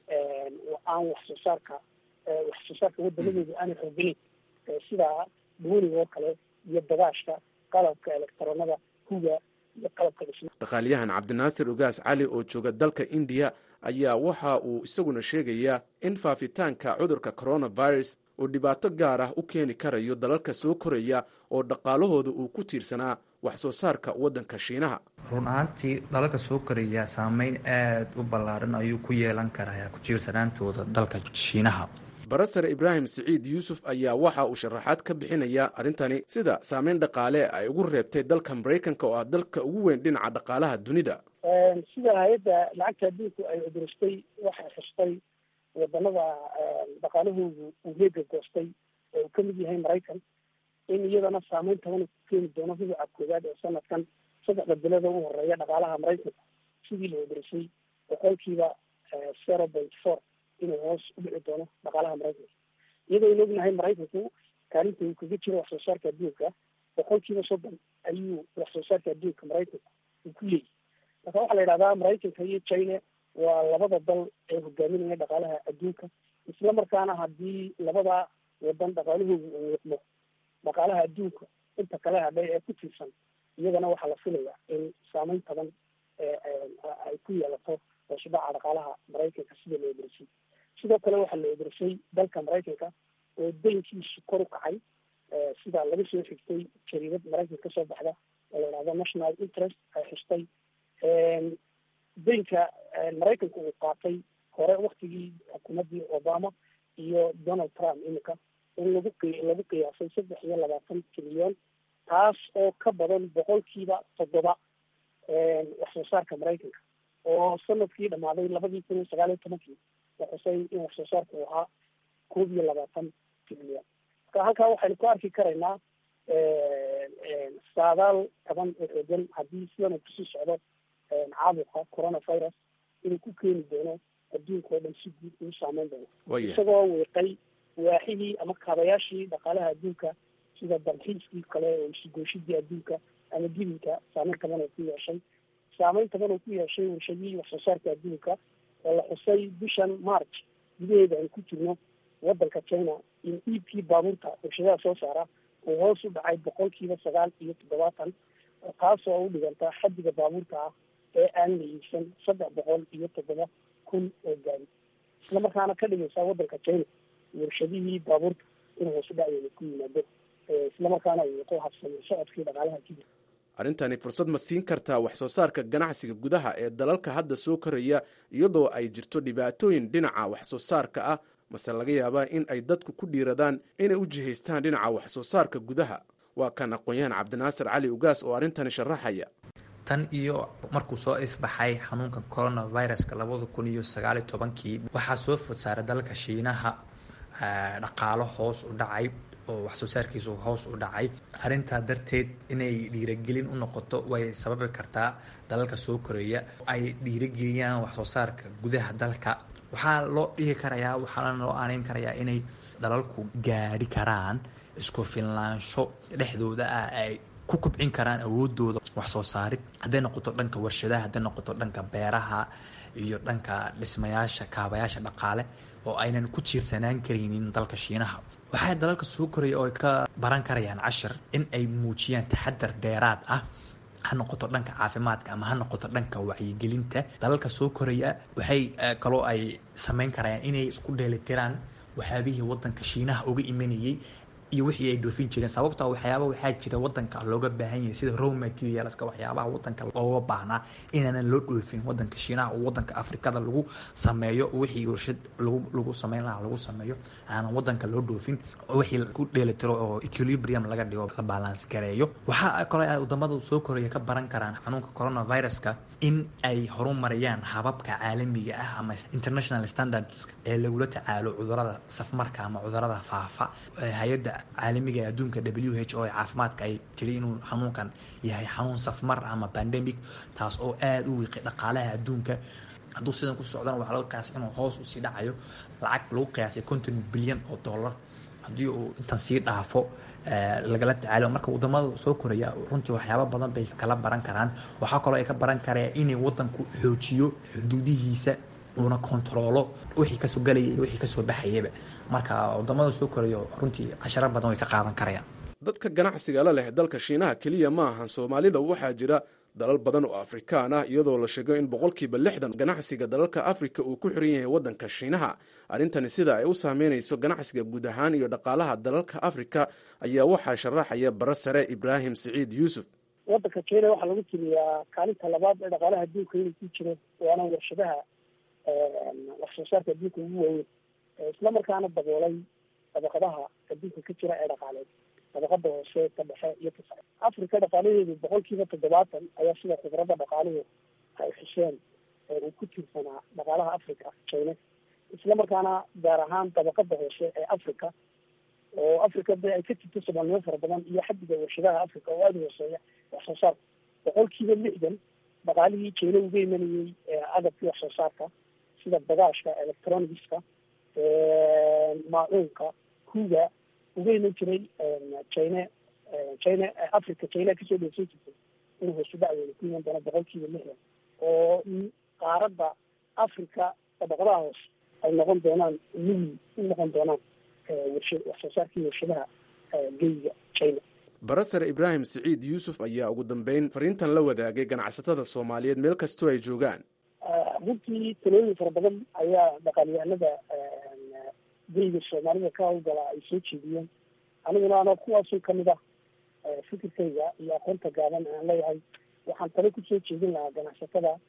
Speaker 17: aan wax soo saarka wax soo saarka wadanadooda aanay xooganayn sida duuniga oo kale iyo dagaashka qalabka elektaroonada huga iyo qalabka dhisma
Speaker 16: dhaqaaliyahan cabdinaasir ugaas cali oo jooga dalka indiya ayaa waxa uu isaguna sheegayaa in faafitaanka cudurka coronavirus uu dhibaato gaar ah u keeni karayo dalalka soo koraya oo dhaqaalahooda uu ku tiirsanaa wax soo saarka waddanka shiinaha
Speaker 4: run ahaantii dalalka soo koraya saameyn aada u ballaaran ayuu ku yeelan karaa ku tiirsanaantooda dalka shiinaha
Speaker 16: barasare ibraahim siciid yuusuf ayaa waxa uu sharaxaad ka bixinayaa arrintani sida saameyn dhaqaale ay ugu reebtay dalka maraykanka oo ah dalka ugu weyn dhinaca dhaqaalaha dunida
Speaker 17: sida hay-adda lacagta adduunku ay cuduristay waxay xustay wadanada dhaqaalahoodu uu heega goostay oo uu kamid yahay maraykan in iyadana saameyn taban ku keeni doono rubuca koowaad ee sanadkan saddexda bilada u horeeya dhaqaalaha maraykanka sidii la cuduristay boqolkiiba zero point four inuu hoos u dhici doono dhaqaalaha maraykanka iyadoo aynu ognahay maraykanku kaalinta uu kaga jiro wax soo saarka adduunka boqolkiiba soddon ayuu wax soo saarka adduunka maraykanka uu ku leeyahy marka waxaa la yidhahdaa maraykanka iyo china waa labada dal ee hogaaminaya dhaqaalaha adduunka isla markaana haddii labada wadan dhaqaalahooda uu wiiqmo dhaqaalaha adduunka inta kale hadhay ee ku tiirsan iyagana waxaa la filayaa in saameyn taban ay ku yeelato hoosudhaca dhaqaalaha maraykanka sida la ederisay sidoo kale waxaa la ederisay dalka maraykanka oo daynkiisu kor u kacay sida laga soo xigtay jariidad maraykanka kasoo baxda oo la yidhahdo national interest ay xustay daynka maraykanka uu qaatay hore waktigii xukuumaddii obama iyo donald trump iminka in lagu qi lagu qiyaasay saddex iyo labaatan trilyon taas oo ka badan boqolkiiba toddoba wax soo saarka maraykanka oo sanadkii dhamaaday labadii kun iyo sagaal iyo tobankii la xusay in wax soo saarku uu ahaa koob iyo labaatan trilyon marka halkaa waxaynu ku arki karaynaa saadaal taban oo xoogan haddii sidan uu kusii socdo caabuqa coronavirus inuu ku keeni doono adduunka oo dhan si guud uu saameyn doono isagoo weeqay waaxidii ama kaabayaashii dhaqaalaha adduunka sida dalxiiskii kale oo isugooshidii adduunka ama gibilka saameyn taban oo ku yeeshay saameyn taban oo ku yeeshay warshadihii wax soo saarka adduunka oo la xusay bishan march gudaheeda aan ku jirno wadanka china in iibkii baabuurta warshadaha soo saara uu hoos u dhacay boqolkiiba sagaal iyo toddobaatan taasoo u dhiganta xaddiga baabuurta ah ee aan la iibsan saddex boqol iyo toddoba kun oo gaari isla markaana ka dhigaysa wadanka china warshadihii baabuurta inuu hoos u dhacdeeda ku yimaado isla markaana uu wato habsami socodkii dhaqaalaha kadib
Speaker 16: arrintani fursad ma siin kartaa wax soo saarka ganacsiga gudaha ee dalalka hadda soo koraya iyadoo ay jirto dhibaatooyin dhinaca wax soo saarka ah mase laga yaabaa in ay dadku ku dhiiradaan inay u jihaystaan dhinaca wax soo saarka gudaha waa kan aqoon-yahan cabdinaasir cali ugaas oo arrintani sharaxaya
Speaker 4: tan iyo markuu soo ifbaxay xanuunka coronaviruska labada kun iyo sagaaliyo tobankii waxaa soo food saaray dalka shiinaha dhaqaalo hoos u dhacay oo wax soo saarkiisu hoos u dhacay arrintaa darteed inay dhiiragelin u noqoto way sababi kartaa dalalka soo koreeya ay dhiirageliyaan wax soo saarka gudaha dalka waxaa loo dhihi karayaa waxaana loo aaneyn karayaa inay dalalku gaadhi karaan isku filnaansho dhexdooda ah ay ku kubcin karaan awoodooda wax soo saarid hadday noqoto dhanka warshadaha hadday noqoto dhanka beeraha iyo dhanka dhismayaasha kaabayaasha dhaqaale oo aynan ku tiirsanaan karaynin dalka shiinaha waxaa dalalka soo koraya oo ay ka baran karayaan cashir in ay muujiyaan taxadar dheeraad ah ha noqoto dhanka caafimaadka ama ha noqoto dhanka wacyigelinta dalalka soo koraya waxay kaloo ay samayn karayaan inay isku dheelitiraan waxyaabihii wadanka shiinaha uga imanayay iyo wixii ay dhoofin jireen sababtoo waxyaaba waxaa jira wadanka looga baahan yahay sida raw materialska waxyaabaha wadanka looga baahnaa inaanan loo dhoofin wadanka shiinaha oo wadanka afrikada lagu sameeyo wixii warshad lagu lagu sameyn lahaa lagu sameeyo aanan wadanka loo dhoofin wixii ku dheelitiro oo equilibrium laga dhigo la balance gareeyo waxaa kaloo ay wadamada soo koraya ka baran karaan xanuunka coronaviruska in ay horumariyaan hababka caalamiga ah ama international standards ee lagula tacaalo cudurada safmarka ama cudurada faafa hay-adda caalamiga ee adduunka w h o ee caafimaadka ay tiri inuu xanuunkan yahay xanuun safmar ama pandemic taas oo aada u wiiqay dhaqaalaha adduunka hadduu sidan ku socdana waxaa laga qiyaasay inuu hoos usii dhacayo lacag lagu qiyaasay konton bilyan oo dollar haddii uu intan sii dhaafo lagala tacaalo marka wadamada soo koraya runtii waxyaaba badan bay kala baran karaan waxaa kaloo ay ka baran karaya inay wadanku xoojiyo xuduudihiisa uuna kontaroolo wixii kasoo galaya iyo wixii kasoo baxayaba marka wadamada soo korayo runtii casharo badan way ka qaadan karayaan
Speaker 16: dadka ganacsiga la leh dalka shiinaha keliya ma ahan soomaalida waxaa jira dalal badan oo afrikaan ah iyadoo la sheego in boqolkiiba lixdan ganacsiga dalalka afrika uu ku xiran yahay wadanka shiinaha arrintani sida ay u saameynayso ganacsiga guud ahaan iyo dhaqaalaha dalalka afrika ayaa waxaa sharaxaya bara sare ibraahim siciid yuusuf
Speaker 17: wadanka kenya waxaa lagu tiriyaa kaalinta labaad ee dhaqaalaha adduunka inuu ku jiro waana warshadaha wax soo saarka adduunka ugu waaweyn isla markaana daboolay dabaqadaha adduunka ka jira ee dhaqaaleed dabaqada hoose ka dhexe iyo ka sare africa dhaqaalaheedu boqol kiiba toddobaatan ayaa sida khibradda dhaqaaluhu ay xuseen uu ku tiirsanaa dhaqaalaha africa china isla markaana gaar ahaan dabaqada hoose ee africa oo africa de ay ka jirto soomaalnimo fara badan iyo xadiga warshadaha africa oo aada hooseeya wax soo saarka boqol kiiba lixdan dhaqaalihii china uga imanayay agabkii wax soo saarka sida bagaashka electronicska maacuunka kuga uga iman jiray china china africa china kasoo dheefsan jirtay inuu hoosu dhacdeeda ku iman doono boqol kiiba lixdan oo qaaradda africa dabaqadaha hoose ay noqon doonaan muhi u noqon doonaan warsha wax soo saarkii warshadaha geyga china
Speaker 16: barasare ibraahim siciid yuusuf ayaa ugu dambeyn fariintan la wadaagay ganacsatada soomaaliyeed meel kastoo ay joogaan
Speaker 17: runtii talooyin fara badan ayaa dhaqaalyahanada geyga soomaalida ka hawlgala ay soo jeediyeen aniguna ano kuwaasuu kamid ah fikirkayga iyo aqoonta gaaban aan leeyahay waxaan talo kusoo jeedin lahaa ganacsatada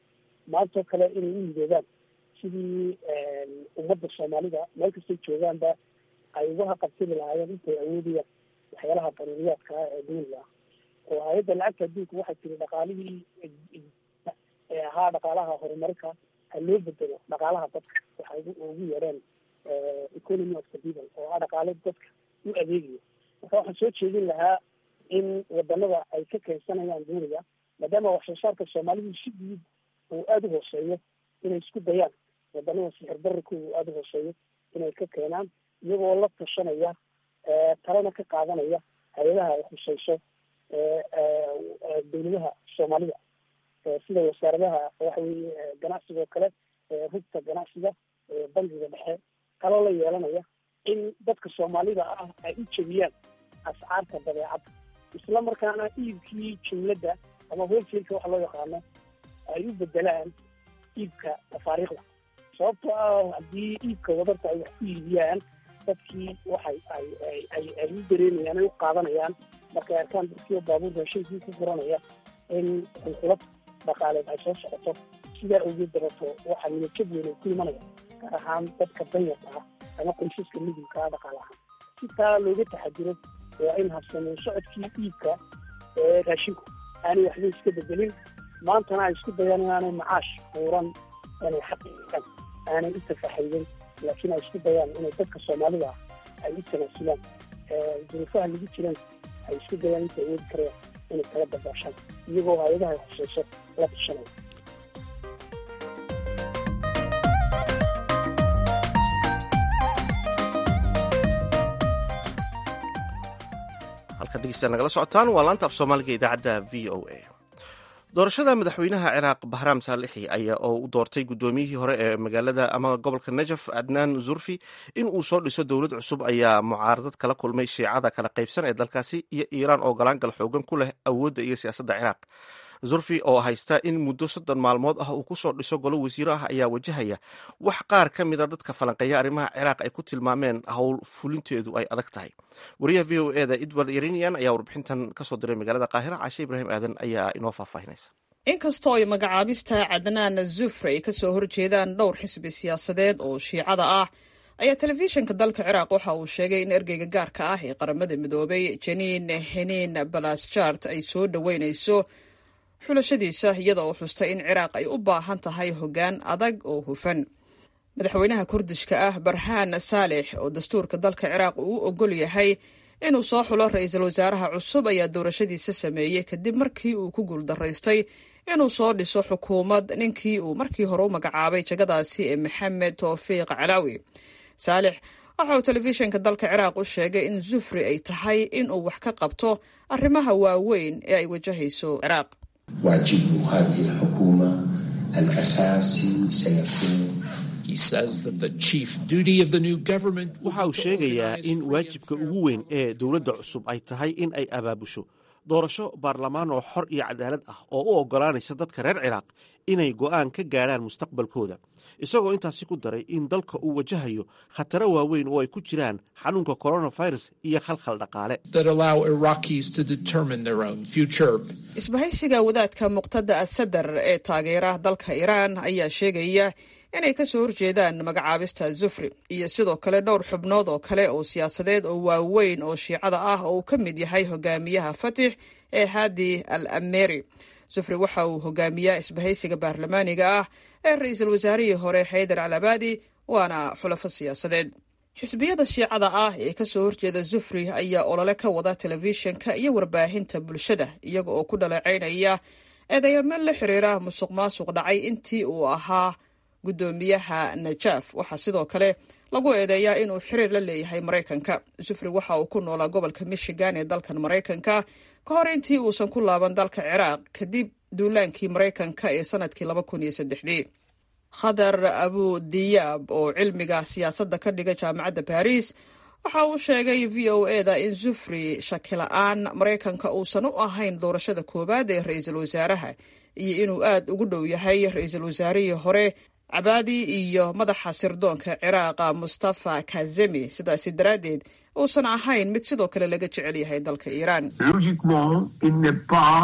Speaker 17: maantoo kale inay u midoobaan sidii ummadda soomaalida meel kastay joogaanba ay uga haqabtiri lahaayeen intay awoodayaan waxyaalaha daruuriyaadka ah ee duniga ah oo hay-adda lacagta adduunka waxay tiri dhaqaalihii ee ahaa dhaqaalaha horumarka ha loo bedelo dhaqaalaha dadka waxay ugu yeedheen economy of the people oo ah dhaqaale dadka u adeegayo marka waxaan soo jeedin lahaa in wadanada ay ka keensanayaan duniga maadaama wax soo saarka soomaalidu si guud uu aada u hooseeyo inay isku dayaan wadanada sixir bararku uu aada u hooseeyo inay ka keenaan iyagoo la tashanaya talena ka qaadanaya hay-adaha ay khuseyso dawladaha soomaalida sida wasaaradaha waxa weye ganacsiga oo kale rugta ganacsiga bangiga dhexe kaloo la yeelanaya in dadka soomaalida ah ay u jebiyaan ascaarta badeecadda isla markaana iibkii jumladda ama holselka waxa loo yaqaano ay u bedelaan iibka tafaariikhda sababtoo ah haddii iibka wadarta ay wax ku iibiyaan dadkii waxay ay ay ay ay u dareemayaan ay u qaadanayaan markay arkaan dadkii baabuur raashinkii ku furanaya in qulqulad dhaqaaleed ay soo socoto sidaa awgeed dabato waxaa niyadjab weyn ay ku imanaya gaar ahaan dadka danyarta ah ama qoysaska midowka ah dhaqaale ahaan si taa looga taxadiro waa in habsameyn socodkii iibka ee raashinku aanay waxba iska bedelin maantana ay isku dayaan inaanay macaash buuran inay xaqiiqan aanay u tafaxayden laakiin ay isku dayaan inay dadka soomaalida ah ay u tanaasulaan duruufaha lagu jiran ay isku dayaan inta awoodi karayaan inay kala dabaashaan iyagoo hay-adaha ay khuseyso la tashanaya
Speaker 1: halkaad dhegeystaad nagala socotaan waa laanta af soomaaliga idaacadda v o a doorashada madaxweynaha ciraaq bahraam saalixi ayaa oo u doortay guddoomiyihii hore ee magaalada ama gobolka najaf adnaan zurfi in uu soo dhiso dowlad cusub ayaa mucaaradad kala kulmay shiicada kala qaybsan ee dalkaasi iyo iiraan oo galaangal xoogan ku leh awoodda iyo siyaasadda ciraaq zurfi oo haysta in muddo soddon maalmood ah uu ku soo dhiso golo wasiiro ah ayaa wajahaya wax qaar ka mida dadka falanqeeya arrimaha ciraaq ay ku tilmaameen howl fulinteedu ay adag tahay wariyaha v o eda edward irinian ayaa warbixintan kasoo diray magaalada qaahira caashe ibraahim aadan ayaa inoo faahfaahinaysa
Speaker 18: inkastoo ay magacaabista cadnaan zufri ay kasoo horjeedaan dhowr xisbi siyaasadeed oo shiicada ah ayaa telefishinka dalka ciraaq waxa uu sheegay in ergeyga gaarka ah ee qaramada midoobay janiin heniin balasjart ay soo dhoweynayso xulashadiisa iyada oo xustay in ciraaq ay u baahan tahay hoggaan adag oo hufan madaxweynaha kurdishka ah barhaan saalix oo dastuurka dalka ciraaq uu u ogol yahay inuu soo xulo ra-iisul wasaaraha cusub ayaa doorashadiisa sameeyey kadib markii uu ku guuldaraystay inuu soo dhiso xukuumad ninkii uu markii hore u magacaabay jagadaasi ee maxamed towfiiq calaawi saalix waxa uu telefishinka dalka ciraaq u sheegay in zufri ay tahay inuu wax ka qabto arrimaha waaweyn ee ay wajahayso ciraaq
Speaker 19: واجب هذه الحكومة الأساسي سيكون
Speaker 1: waxa uu sheegayaa in waajibka ugu weyn ee dowladda cusub ay tahay in ay abaabusho doorasho baarlamaan oo xor iyo cadaalad ah oo u oggolaanaysa dadka reer ciraaq inay go'aan ka gaadhaan mustaqbalkooda isagoo intaasi ku daray in dalka uu wajahayo khataro waaweyn oo ay ku jiraan xanuunka coronavirus iyo khalkhal dhaqaale
Speaker 18: isbahaysiga wadaadka muqtada asadar ee taageera dalka iiraan ayaa sheegaya inay kasoo horjeedaan magacaabista zufri iyo sidoo kale dhowr xubnood oo kale oo siyaasadeed oo waaweyn oo shiicada ah oo uu ka mid yahay hogaamiyaha fatix ee hadi al ameri zufri waxa uu hogaamiyaa isbahaysiga baarlamaaniga ah ee ra-iisul wasaarihii hore xaydar calabadi waana xulafo siyaasadeed xisbiyada shiicada ah ee kasoo horjeeda zufri ayaa olole ka wada telefishinka iyo warbaahinta bulshada iyaga oo ku dhaleecaynaya eedeyamo la xiriira musuq maasuq dhacay intii uu ahaa guddoomiyaha najaaf waxaa sidoo kale lagu eedeeyaa inuu xiriir la leeyahay maraykanka zufri waxa uu ku noolaa gobolka michigan ee dalkan maraykanka ka hor intii uusan ku laaban dalka ciraaq kadib duulaankii maraykanka ee sanadkii laba kun iyo saddexdii khadar abu diyaab oo cilmiga siyaasadda ka dhiga jaamacadda baris waxa uu sheegay v o eda in zufri shakila-aan maraykanka uusan u ahayn doorashada koowaad ee ra-iisul wasaaraha iyo inuu aad ugu dhow yahay ra-iisul wasaarihii hore cabaadi iyo madaxa sirdoonka ciraaqa mustafa kazemi sidaasi daraaddeed uusan ahayn mid sidoo kale laga jecel yahay dalka iiraan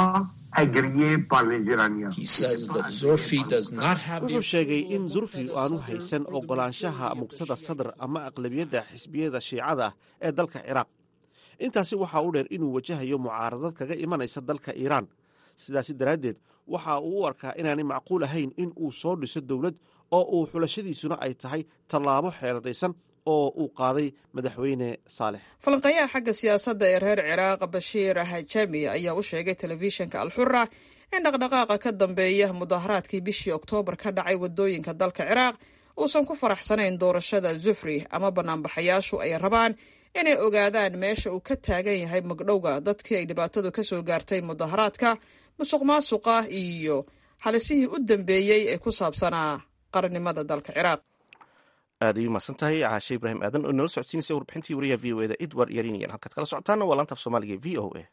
Speaker 1: wuxuu sheegay in zurfi aanu haysan ogolaanshaha muqtada sadr ama aqlabiyadda xisbiyada shiicada ee dalka ciraaq intaasi waxaa u dheer inuu wajahayo mucaaradad kaga imanaysa dalka iiraan sidaasi daraaddeed waxa uu u arkaa inaanay macquul ahayn in uu soo dhiso dowlad oo uu xulashadiisuna ay tahay tallaabo xeeladaysan oo uu qaaday madaxweyne saalex
Speaker 18: falanqeeyaha xagga siyaasadda ee reer ciraaq bashiir hajami ayaa u sheegay telefishinka alxura in dhaqdhaqaaqa ka dambeeya mudaharaadkii bishii oktoobar ka dhacay wadooyinka dalka ciraaq uusan ku faraxsanayn doorashada zufri ama banaanbaxayaashu ay rabaan inay ogaadaan meesha uu ka taagan yahay magdhowga dadkii ay dhibaatadu ka soo gaartay mudaharaadka musuq maasuqa iyo halisihii u dambeeyey ee ku saabsanaa qarannimada dalka ciraaq
Speaker 1: aad ayuu mahadsan tahay caashe ibraahim aadan oo inala socodsiinaysa warbixintii wariyaha v o eda edward yarinian halkaad kala socotaana waa laanta af soomaaliga v o a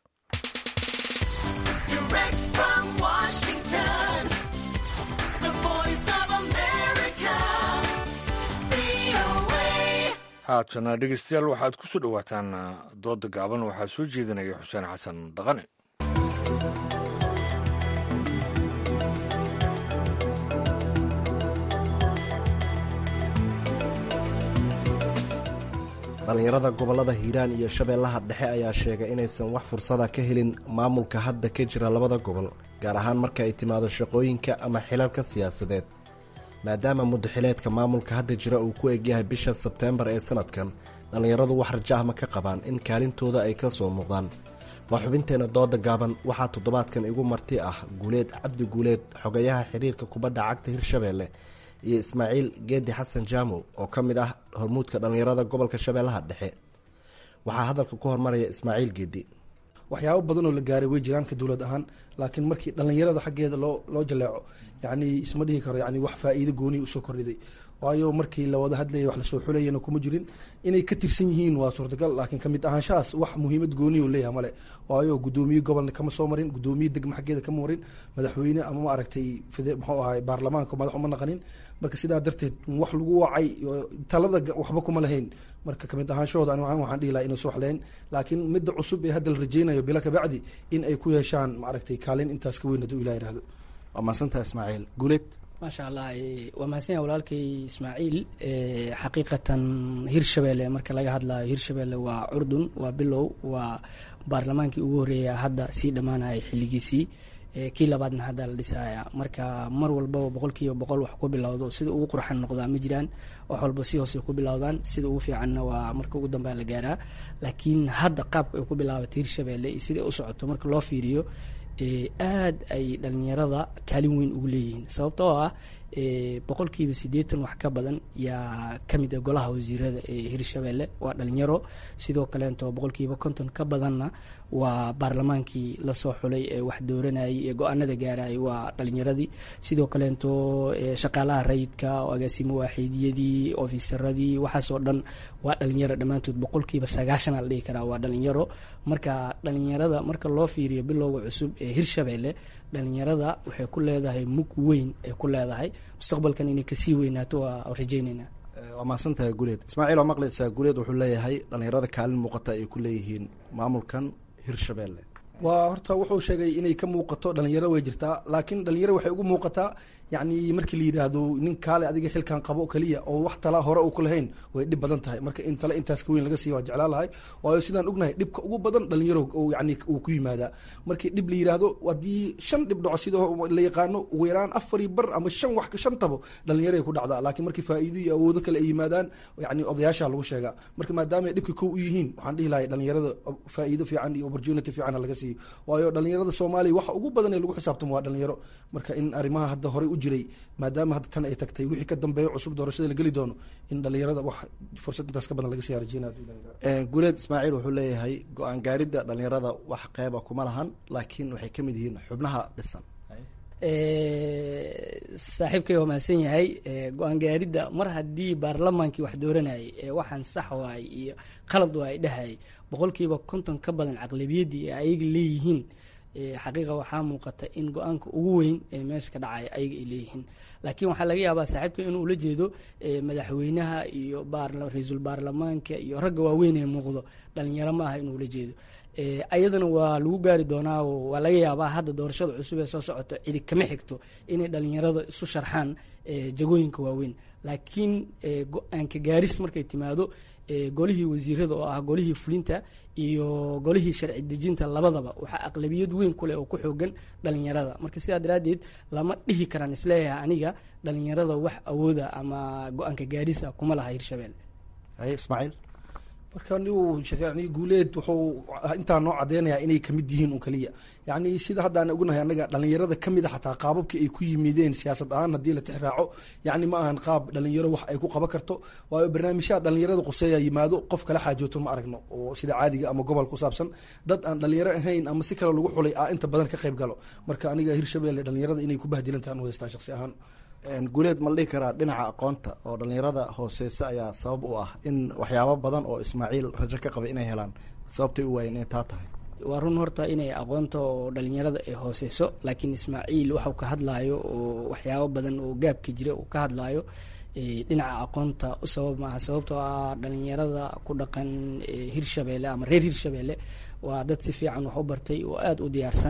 Speaker 2: haatana dhegeystayaal waxaad ku soo dhowaataan dooda gaaban waxaa soo jeedinaya xuseen xasan dhaqane
Speaker 20: dhallinyarada gobollada hiiraan iyo shabeellaha dhexe ayaa sheegay inaysan wax fursada ka helin maamulka hadda ka jira labada gobol gaar ahaan marka ay timaado shaqooyinka ama xilalka siyaasadeed maadaama muddaxileedka maamulka hadda jira uu ku egyahay bisha sebteembar ee sanadkan dhallinyaradu wax rajahma ka qabaan in kaalintooda ay ka soo muuqdaan waa xubinteenna dooda gaaban waxaa toddobaadkan igu marti ah guuleed cabdi guuleed xogayaha xiriirka kubadda cagta hirshabeelle iyo ismaaciil geedi xasan jaamow oo ka mid ah hormuudka dhallinyarada gobolka shabeellaha dhexe waxaa hadalka ku hormaraya ismaaciil geedi
Speaker 21: waxyaabo badan oo la gaaray way jiraan ka dowlad ahaan laakiin markii dhallinyarada xaggeeda loo loo jaleeco yacni isma dhihi karo yani wax faa-iido gooniya usoo kordhiday waayo markii la wada hadlayay wax lasoo xulayana kuma jirin inay ka tirsan yihiin waa suurtagal laakiin kamid ahaanshahaas wax muhiimad gooniya u leeyahay male waayo guddoomiye gobolna kama soo marin guddoomiye degma xaggeeda kama marin madaxweyne ama ma aragtay muxuu ahay baarlamaanka madax uma naqanin marka sidaa darteed wax lagu wacay talada waxba kuma lahayn marka kamid ahaanshahooda ani waxaan dhihi laha inay soo waxleen laakiin midda cusub ee hadda la rajeynayo bila kabacdi in ay ku yeeshaan maaragtay kaalin intaas ka weyn hadduu ilah yihahdo
Speaker 20: waa mahadsantaha ismaaciil guuleed
Speaker 22: maasha allah waa mahadsan walaalkay ismaaciil xaqiiqatan hirshabelle marka laga hadlayo hirshabelle waa curdun waa bilow waa baarlamaankii ugu horreeya hadda sii dhammaanaya xilligiisii kii labaadna hadda la dhisaya marka mar walbaba boqol kiiba boqol wax ku bilowdo sida ugu qurxan noqdaa ma jiraan wax walba si hoose ku bilowdaan sida ugu fiicanna waa marka ugu dambea la gaaraa laakiin hadda qaabka ay ku bilaabatay hirshabelle iyo sida u socoto marka loo fiiriyo aad ay dhalinyarada kaalin weyn ugu leeyihiin sababtoo ah boqolkiiba siddeetan wax ka badan yaa ka mid ah golaha wasiirada ee hirshabelle waa dhalinyaro sidoo kaleento boqolkiiba konton ka badanna waa baarlamaankii lasoo xulay ee wax dooranayay ee go-aanada gaarayay waa dhalinyaradii sidoo kaleento shaqaalaha rayidka agaasimo waaxiidiyadii ofisaradii waxaasoo dhan waa dhalinyaro dhammaantood boqolkiiba sagaashana la dhihi karaa waa dhalinyaro marka dhalinyarada marka loo fiiriyo bilowga cusub ee hirshabelle dhalinyarada waxay ku leedahay mug weyn ay ku leedahay mustaqbalkan inay kasii weynaato waa rajeyneynaa
Speaker 20: waa mahadsantahay guuleed ismaaciil oo maqlaysaa guuleed wuxuu leeyahay dhalinyarada kaalin muuqata ay ku leeyihiin maamulkan hirshabelle
Speaker 21: waa horta wuxuu sheegay inay ka muuqato dhalinyaro way jirtaa laakiin dhalinyaro waxay ugu muuqataa yacni markii la yidhaahdo nin kaale adiga xilkan qabo keliya oo wax tala hore uu ku lahayn way dhib badan tahay marka in tale intaas ka weyn laga siiya waa jeclaan lahay waayo sidaan ognahay dhibka ugu badan dhalinyaro yani uu ku yimaadaa markii dhib la yidhaahdo haddii shan dhib dhaco sida la yaqaano ugu yaraan afari bar ama shan wax shan tabo dhalinyaroay ku dhacdaa laakiin markii faa'iido iyo awoodo kale ay yimaadaan yani odayaasha lagu sheegaa marka maadaama ay dhibka kow u yihiin waxaan dhihi lahay dhalinyarada faa'iido fiican iyo opportunity fiican laga siiyo waayo dhalinyarada soomaaliya waxa ugu badan ee lagu xisaabtamo waa dhalinyaro marka in arrimaha hadda horey u jiray maadaama hadda tan ay tagtay wixii ka dambeeya cusub doorashada la geli doono in dhalinyarada wax fursad intaas ka badan laga siyaa rajeyna
Speaker 20: guuleed ismaaciil wuxuu leeyahay go-aan gaaridda dhalinyarada wax qeyba kuma lahan laakiin waxay ka mid yihiin xubnaha dhisan
Speaker 22: saaxiibkay waa mahadsan yahay go-aan gaaridda mar haddii baarlamaankii wax dooranayay ee waxaan sax waay iyo qalad waay dhahayay boqolkiiba konton ka badan caqlabiyaddii ee ayaga leeyihiin xaqiiqa waxaa muuqata in go-aanka ugu weyn ee meesha ka dhacaya ayaga ay leeyihiin laakiin waxaa laga yaabaa saaxiibka inuu ula jeedo madaxweynaha iyo ra-iisul baarlamaanka iyo ragga waaweyn ee muuqdo dhalinyaro ma aha inuu ula jeedo ayadana waa lagu gaari doonaa waa laga yaabaa hadda doorashada cusub ee soo socota cidi kama xigto inay dhalinyarada isu sharxaan jagooyinka waaweyn laakiin go-aanka gaaris markay timaado golihii wasiirada oo ah golihii fulinta iyo golihii sharci dejinta labadaba waxaa aqlabiyad weyn kuleh oo ku xoogan dhalinyarada marka sidaa daraaddeed lama dhihi karaan isleeyahay aniga dhalinyarada wax awooda ama go-aanka gaarisa kuma laha hirshabelle
Speaker 20: haye ismaaciil
Speaker 21: marka nigu yani guuleed wuxuu intaa noo cadeynayaa inay kamid yihiin un kaliya yani sida hadda aan ognahay anaga dhalinyarada kamid a xataa qaababkii ay ku yimideen siyaasad ahaan haddii la tixraaco yani ma ahan qaab dhalinyaro wax ay ku qaban karto waayo barnaamijyaha dhalinyarada quseeya yimaado qof kala xaajooto ma aragno oo sida caadiga ama gobol ku saabsan dad aan dhalinyaro ahayn ama si kale lagu xulay a inta badan ka qayb galo marka aniga hirshabelle dhalinyarada inay ku bahdilan tahan u haystaa shaqsi ahaan
Speaker 20: guuleed ma la dhihi karaa dhinaca aqoonta oo dhalinyarada hooseysa ayaa sabab u ah in waxyaabo badan oo ismaaciil rajo ka qabay inay helaan sababtay u waayeen inay taa tahay
Speaker 22: waa run horta inay aqoonta oo dhalinyarada ay hooseyso laakiin ismaaciil waxuu ka hadlaayo oo waxyaabo badan oo gaabka jira uu ka hadlaayo dhinaca aqoonta u sabab maaha sababtoo ah dhalinyarada ku dhaqan hirshabelle ama reer hirshabelle waa dad si fiican wax u bartay oo aada u diyaarsan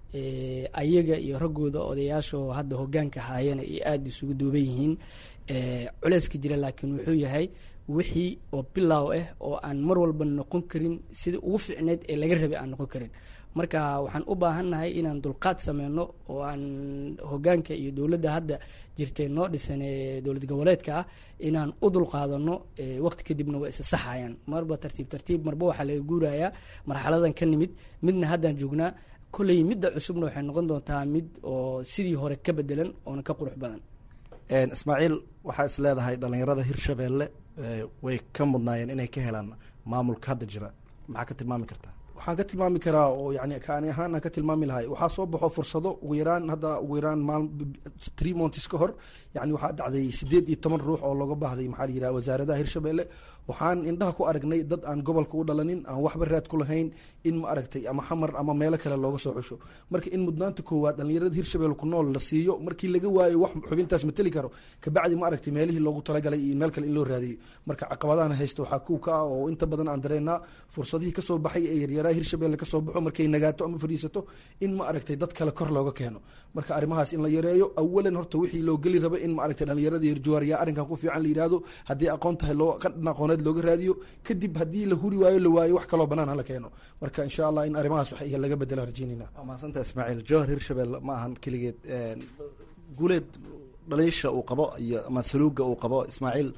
Speaker 22: ayaga iyo raggooda odayaashaoo hadda hogaanka haayana ay aada isugu duuban yihiin culeyska jira laakiin wuxuu yahay wixii oo bilaaw ah oo aan mar walba noqon karin sida ugu fiicneyd ee laga rabay aan noqon karin marka waxaan u baahannahay inaan dulqaad sameyno oo aan hogaanka iyo dowladda hadda jirtay noo dhisan ee dowlad goboleedka ah inaan u dulqaadano waqti kadibna waa isa saxayaan marba tartiib tartiib marba waxaa laga guurayaa marxaladan ka nimid midna haddaan joognaa kolley midda cusubna waxay noqon doontaa mid oo sidii hore ka bedelan oona ka qurux badan
Speaker 20: ismaaciil waxaa is leedahay dhalinyarada hirshabelle way ka mudnaayeen inay ka helaan maamulka hadda jira maxaa ka tilmaami kartaa
Speaker 21: waxaan ka tilmaami karaa oo yani kaani ahaan aan ka tilmaami lahay waxaa soo baxo fursado ugu yaraan hadda ugu yaraan maal tree montis ka hor yani waxaa dhacday sideed iyo toban ruux oo looga baahday maxaa la yidhaha wasaaradaha hirshabelle waxaan indhaha ku aragnay dad aan gobolka u dhalanin aan waxba raad ku lahayn in ma aragtay ama xamar ama meelo kale looga soo xusho marka in mudnaanta koowaad dhalinyarada hirshabelle ku nool la siiyo markii laga waayo wax xubintaas mateli karo kabacdi ma aragtay meelihii loogu talagalay iyo meel kale in loo raadiyo marka caqabadahan haysta waxaa kuw ka ah oo inta badan aan dareennaa fursadihii kasoo baxay ee yaryaraha hirshabelle kasoo baxo markay nagaato ama fadhiisato in ma aragtay dad kale kor looga keeno marka arrimahaas in la yareeyo awalan horta wixii loo geli raba in ma aragtay dhalinyarada hirjuwaariya arrinkan ku fiican la yidhaahdo haddii aqoon tahay loo qadhan aqooneed looga raadiyo kadib haddii la huri waayo la waayo wax kaloo banaan hala keeno marka insha allah in arrimahaas wax laga bedelaan rajeynayna
Speaker 20: waa mahadsantaha ismaaciil jowhar hirshabelle ma ahan keligeed guuleed dhaliisha uu qabo iyo ama saluuga uu qabo ismaaciil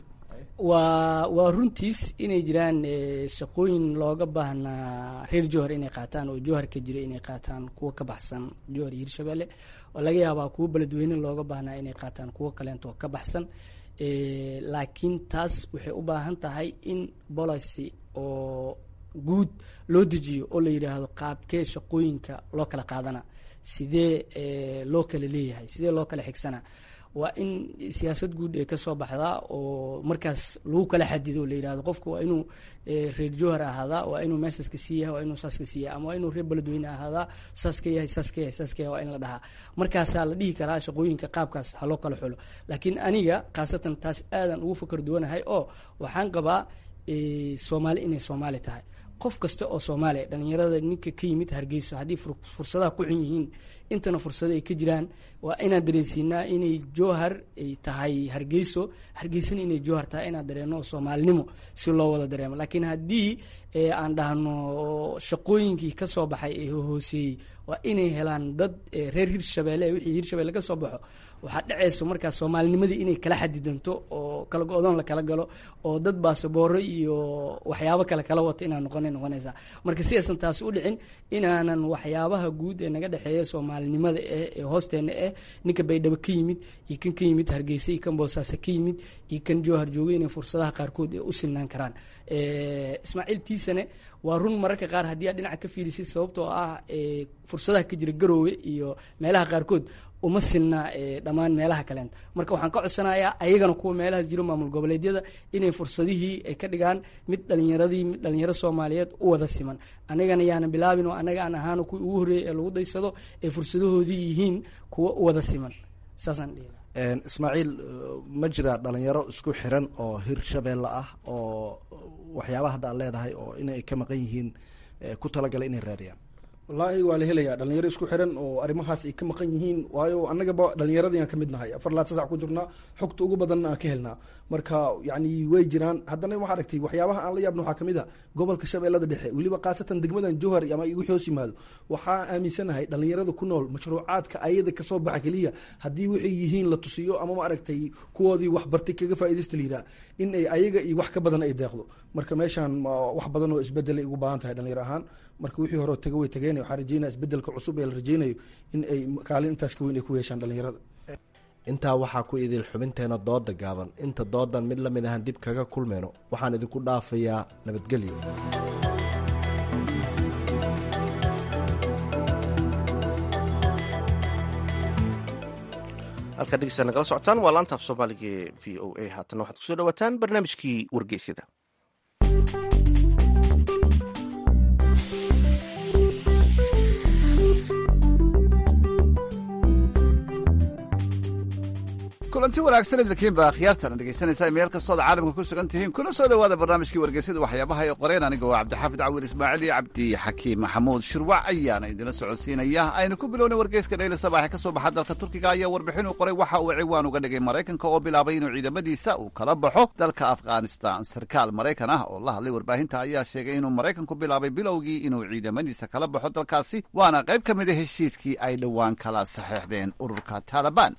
Speaker 22: waa waa runtiis inay jiraan shaqooyin looga baahnaa reer jowhar inay qaataan oo jowhar ka jira inay qaataan kuwa ka baxsan jowhar iyo hirshabelle oo laga yaabaa kuwo beledweyne looga baahnaa inay qaataan kuwo kaleento ka baxsan laakiin taas waxay u baahan tahay in policy oo guud loo dejiyo oo la yidhaahdo qaabkee shaqooyinka loo kala qaadana sidee loo kala leeyahay sidee loo kala xigsana waa in siyaasad guud ee kasoo baxdaa oo markaas lagu kala xadido la yidhahdo qofka waa inuu reer jowhar ahaadaa waa inuu meeshaas ka sii yahay waa inuu saas ka sii yahay ama waa inuu reer beledweyne ahaadaa saas ka yahay saas ka yahay saas ka yahay waa in la dhahaa markaasaa la dhihi karaa shaqooyinka qaabkaas ha loo kala xulo laakiin aniga khaasatan taas aadan ugu fakar duwanahay oo waxaan qabaa soomaali inay soomaali tahay qof kasta oo soomaaliya dhalinyarada ninka ka yimid hargeyso haddii fursadaha ku xun yihiin intana fursado ay ka jiraan waa inaan dareensiinaa inay jowhar ay tahay hargeyso hargeysana inay jowhar tahay inaan dareeno soomaalinimo si loo wada dareemo laakiin haddii aan dhahno shaqooyinkii ka soo baxay ee hooseeyey waa inay helaan dad reer hirshabelle wixii hirshabelle ka soo baxo waxaa dhacayso markaa soomaalinimadii inay kala xadidanto oo kala go-doon la kala galo oo dad baasabooro iyo waxyaabo kale kala wato inaan noqonay noqonaysaa marka si aysan taasi u dhicin inaanan waxyaabaha guud ee naga dhexeeya soomaalinimada eh ee hoosteena eh ninka baydhabo ka yimid iyo kan ka yimid hargeysa iyo kan boosaaso ka yimid iyo kan jowhar jooga inay fursadaha qaarkood ee u silnaan karaan ismaaciil tiisane waa run mararka qaar haddii aad dhinaca ka fiirisid sababtoo ah fursadaha ka jira garoowe iyo meelaha qaarkood uma sinna dhammaan meelaha kaleento marka waxaan ka codsanayaa ayagana kuwa meelahaas jiro maamul goboleedyada inay fursadihii ay ka dhigaan mid dhalinyaradii mid dhalinyaro soomaaliyeed u wada siman anagana yaanan bilaabin oo anaga aan ahaano kuwii ugu horreeyay ee lagu daysado ee fursadahoodii yihiin kuwa u wada siman saasaan dhihi
Speaker 20: ismaaciil ma jira dhalinyaro isku xiran oo hirshabelle ah oo waxyaabaha hadda aad leedahay oo inay ka maqan yihiin ku talagalay inay raadiyaan
Speaker 21: wallaahi waa la helayaa dhalinyaro isku xiran oo arrimahaas ay ka maqan yihiin waayo annagaba dhalinyaradii aan ka mid nahay afar laad sasac ku jirnaa xogta ugu badanna aan ka helnaa marka yacni way jiraan haddana waxaa aragtay waxyaabaha aan la yaabna waxaa kamid a gobolka shabeellada dhexe weliba khaasatan degmadan jowhar ama wixii hoos yimaado waxaa aaminsanahay dhalinyarada ku nool mashruucaadka ayada kasoo baxa keliya haddii waxay yihiin la tusiyo ama ma aragtay kuwoodii waxbartay kaga faaidaysta liyiraa in ay ayaga iyo wax ka badan ay deeqdo marka meeshaan wax badan oo isbedelay ugu baahan tahay dhalinyaro ahaan marka wixii hore taga way tageen waxaan rajeynaya isbedelka cusub ee la rajeynayo in ay kaalin intaas ka weyn ay ku yeeshaan dhalinyarada
Speaker 20: intaa waxaa ku idil xubinteena dooda gaaban inta doodan mid la mid ahan dib kaga kulmayno waxaan idinku dhaafayaa nabadgelyo
Speaker 1: halkaa dhegeysta nagala socotaan waa laantaaf soomaaliga ee v o a haatana waxaad kusoo dhawaataan barnaamijkii wargeysyada
Speaker 6: kulanti wanaagsan idinkiinba akhyaartana dhegaysanaysaa meel kastooda caalamka ku sugan tihiin kuna soo dhowaada barnaamijkii wargeysyada waxyaabaha ay qoreen aniga waa cabdixaafid cawil ismaaciil iyo cabdi xakiim maxamuud shirwac ayaana idinla socodsiinaya aynu ku bilowna wargeyska dhayli sabaaxe ka soo baxa dalka turkiga ayaa warbixin uu qoray waxa uu ciwaan uga dhigay maraykanka oo bilaabay inuu ciidamadiisa uu kala baxo dalka afghanistan sarkaal maraykan ah oo la hadlay warbaahinta ayaa sheegay inuu maraykanku bilaabay bilowgii inuu ciidamadiisa kala baxo dalkaasi waana qayb ka mid a heshiiskii ay dhowaan kala saxeexdeen ururka taalibaan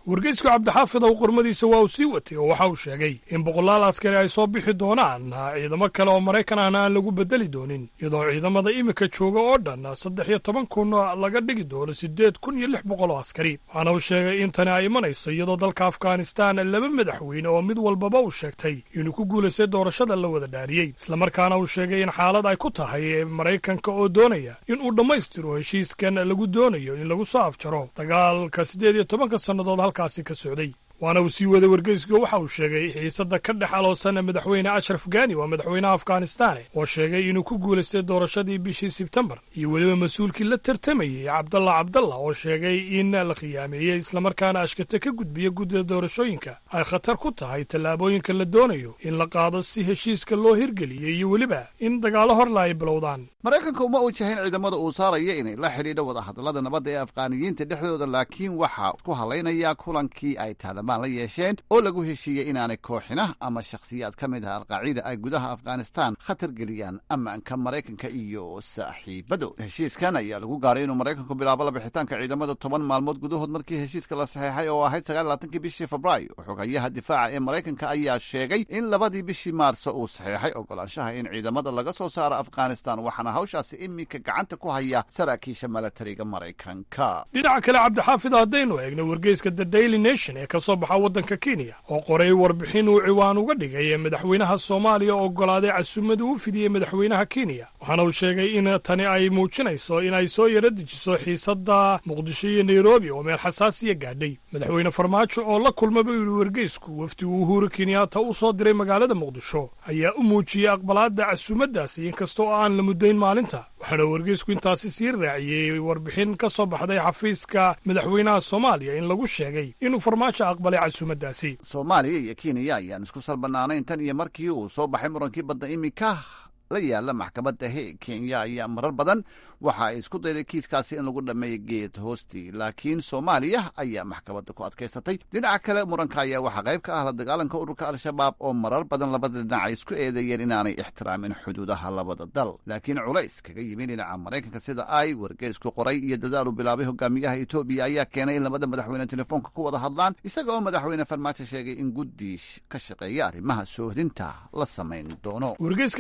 Speaker 2: qormadiisa waa uu sii watay oo waxa uu sheegay in boqolaal askari ay soo bixi doonaan ciidamo kale oo maraykan ahna aan lagu bedeli doonin iyadoo ciidamada iminka jooga oo dhan saddex iyo toban kun laga dhigi doono siddeed kun iyo lix boqol oo askari waxaana uu sheegay in tani ay imanayso iyadoo dalka afghanistan laba madaxweyne oo mid walbaba uu sheegtay inuu ku guulaystay doorashada la wada dhaariyey islamarkaana uu sheegay in xaalad ay ku tahay maraykanka oo doonaya in uu dhammaystiro heshiiskan lagu doonayo in lagu soo afjaro dagaalka siddeed iyo tobanka sannadood halkaasi ka socday waana uu sii waday wargeyska waxa uu sheegay xiisadda ka dhex aloosan madaxweyne ashraf gani waa madaxweynaha afghanistane oo sheegay inuu ku guulaystay doorashadii bishii sebtembar iyo weliba mas-uulkii la tartamayey cabdalla cabdalla oo sheegay in la khiyaameeyey islamarkaana ashkate ka gudbiya guddida doorashooyinka ay khatar ku tahay tallaabooyinka la doonayo in la qaado si heshiiska loo hirgeliyey iyo weliba in dagaalo horla ay bilowdaan
Speaker 6: maraykanka uma uu jahayn ciidamada uu saaraya inay la xidhiidho wadahadallada nabadda ee afghaaniyiinta dhexdooda laakiin waxaa ku hadlaynaya kulankii ay taalibaan la yeesheen oo lagu heshiiyey inaanay kooxina ama shakhsiyaad ka mid ah alqaacida ay gudaha afghanistan khatar geliyaan ammaanka maraykanka iyo saaxiibadooda heshiiskan ayaa lagu gaaray inuu maraykanku bilaabo labixitaanka ciidamada toban maalmood gudahood markii heshiiska la saxeexay oo ahayd sagaallaatankii bishii febraayo xogayaha difaaca ee maraykanka ayaa sheegay in labadii bishii maarso uu saxeexay ogolaanshaha in ciidamada laga soo saaro afghanistan waxaana hawshaasi iminka gacanta ku haya saraakiisha milatariga maraykanka
Speaker 2: dhinaca kale cabdixaafid haddaynu eegno wargeyska the daily nation ee kasoo baxa waddanka kenya oo qoray warbixin uu ciwaan uga dhigay madaxweynaha soomaaliya oo oggolaaday casuumada uu fidiyey madaxweynaha kenya waxaana uu sheegay in tani ay muujinayso in ay soo yara dejiso xiisadda muqdisho iyo nairobi oo meel xasaasiya gaadhay madaxweyne farmaajo oo la kulma buu yidhi wargeysku wafdi uu uhuru kenyaata u soo diray magaalada muqdisho ayaa u muujiyey aqbalaadda casuumadaasi inkasta oo aan la muddayn maalinta waxaana wargeysku intaasi sii raaciyey warbixin ka soo baxday xafiiska madaxweynaha soomaaliya in lagu sheegay inuu farmaajo aqbalay casuumadaasi
Speaker 6: soomaaliya iyo kenya ayaan isku salbanaanayn tan iyo markii uu soo baxay murankii badda iminka la yaala maxkamadda he kenya ayaa marar badan waxa ay isku dayday kiiskaasi in lagu dhammeeyo geed hoostii laakiin soomaaliya ayaa maxkamadda ku adkaysatay dhinaca kale muranka ayaa waxaa qayb ka ah la dagaalanka ururka al-shabaab oo marar badan labada dhinac ay isku eedeeyeen inaanay ixtiraamin xuduudaha labada dal laakiin culays kaga yimi dhinaca maraykanka sida ay wargeysku qoray iyo dadaalu bilaabay hogaamiyaha etoobiya ayaa keenay in labada madaxweyne telefoonka ku wada hadlaan isaga oo madaxweyne farmaajo sheegay in guddi ka shaqeeya arrimaha soohdinta la samayn doono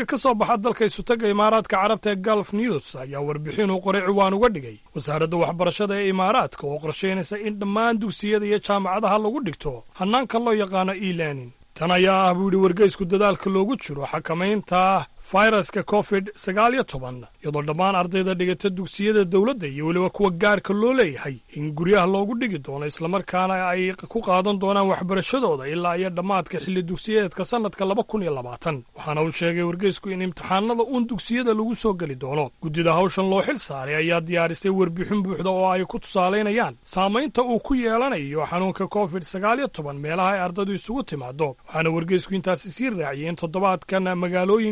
Speaker 2: dalka isutaga imaaraadka carabta ee galf news ayaa warbixin uu qoray ciwaan uga dhigay wasaaradda waxbarashada ee imaaraadka oo qorshaynaysa in dhammaan dugsiyada iyo jaamacadaha lagu dhigto hannaanka loo yaqaano e learning tan ayaa ah buu yidhi wargeysku dadaalka loogu jiro xakamaynta fayraska covid sagaal iyo toban iyadoo dhammaan ardayda dhigata dugsiyada dowladda iyo weliba kuwa gaarka loo leeyahay in guryaha loogu dhigi doono islamarkaana ay ku qaadan doonaan waxbarashadooda ilaa iyo dhammaadka xilli dugsiyeedka sannadka laba kun iyo labaatan waxaana uu sheegay wargeysku in imtixaanada uun dugsiyada lagu soo geli doono guddida hawshan loo xil saaray ayaa diyaarisay warbixin buuxda oo ay ku tusaalaynayaan saamaynta uu ku yeelanayo xanuunka covid sagaal iyo toban meelaha ay ardaydu isugu timaado waxaana wargeysku intaasi sii raaciyay in toddobaadkan magaalooyinka abu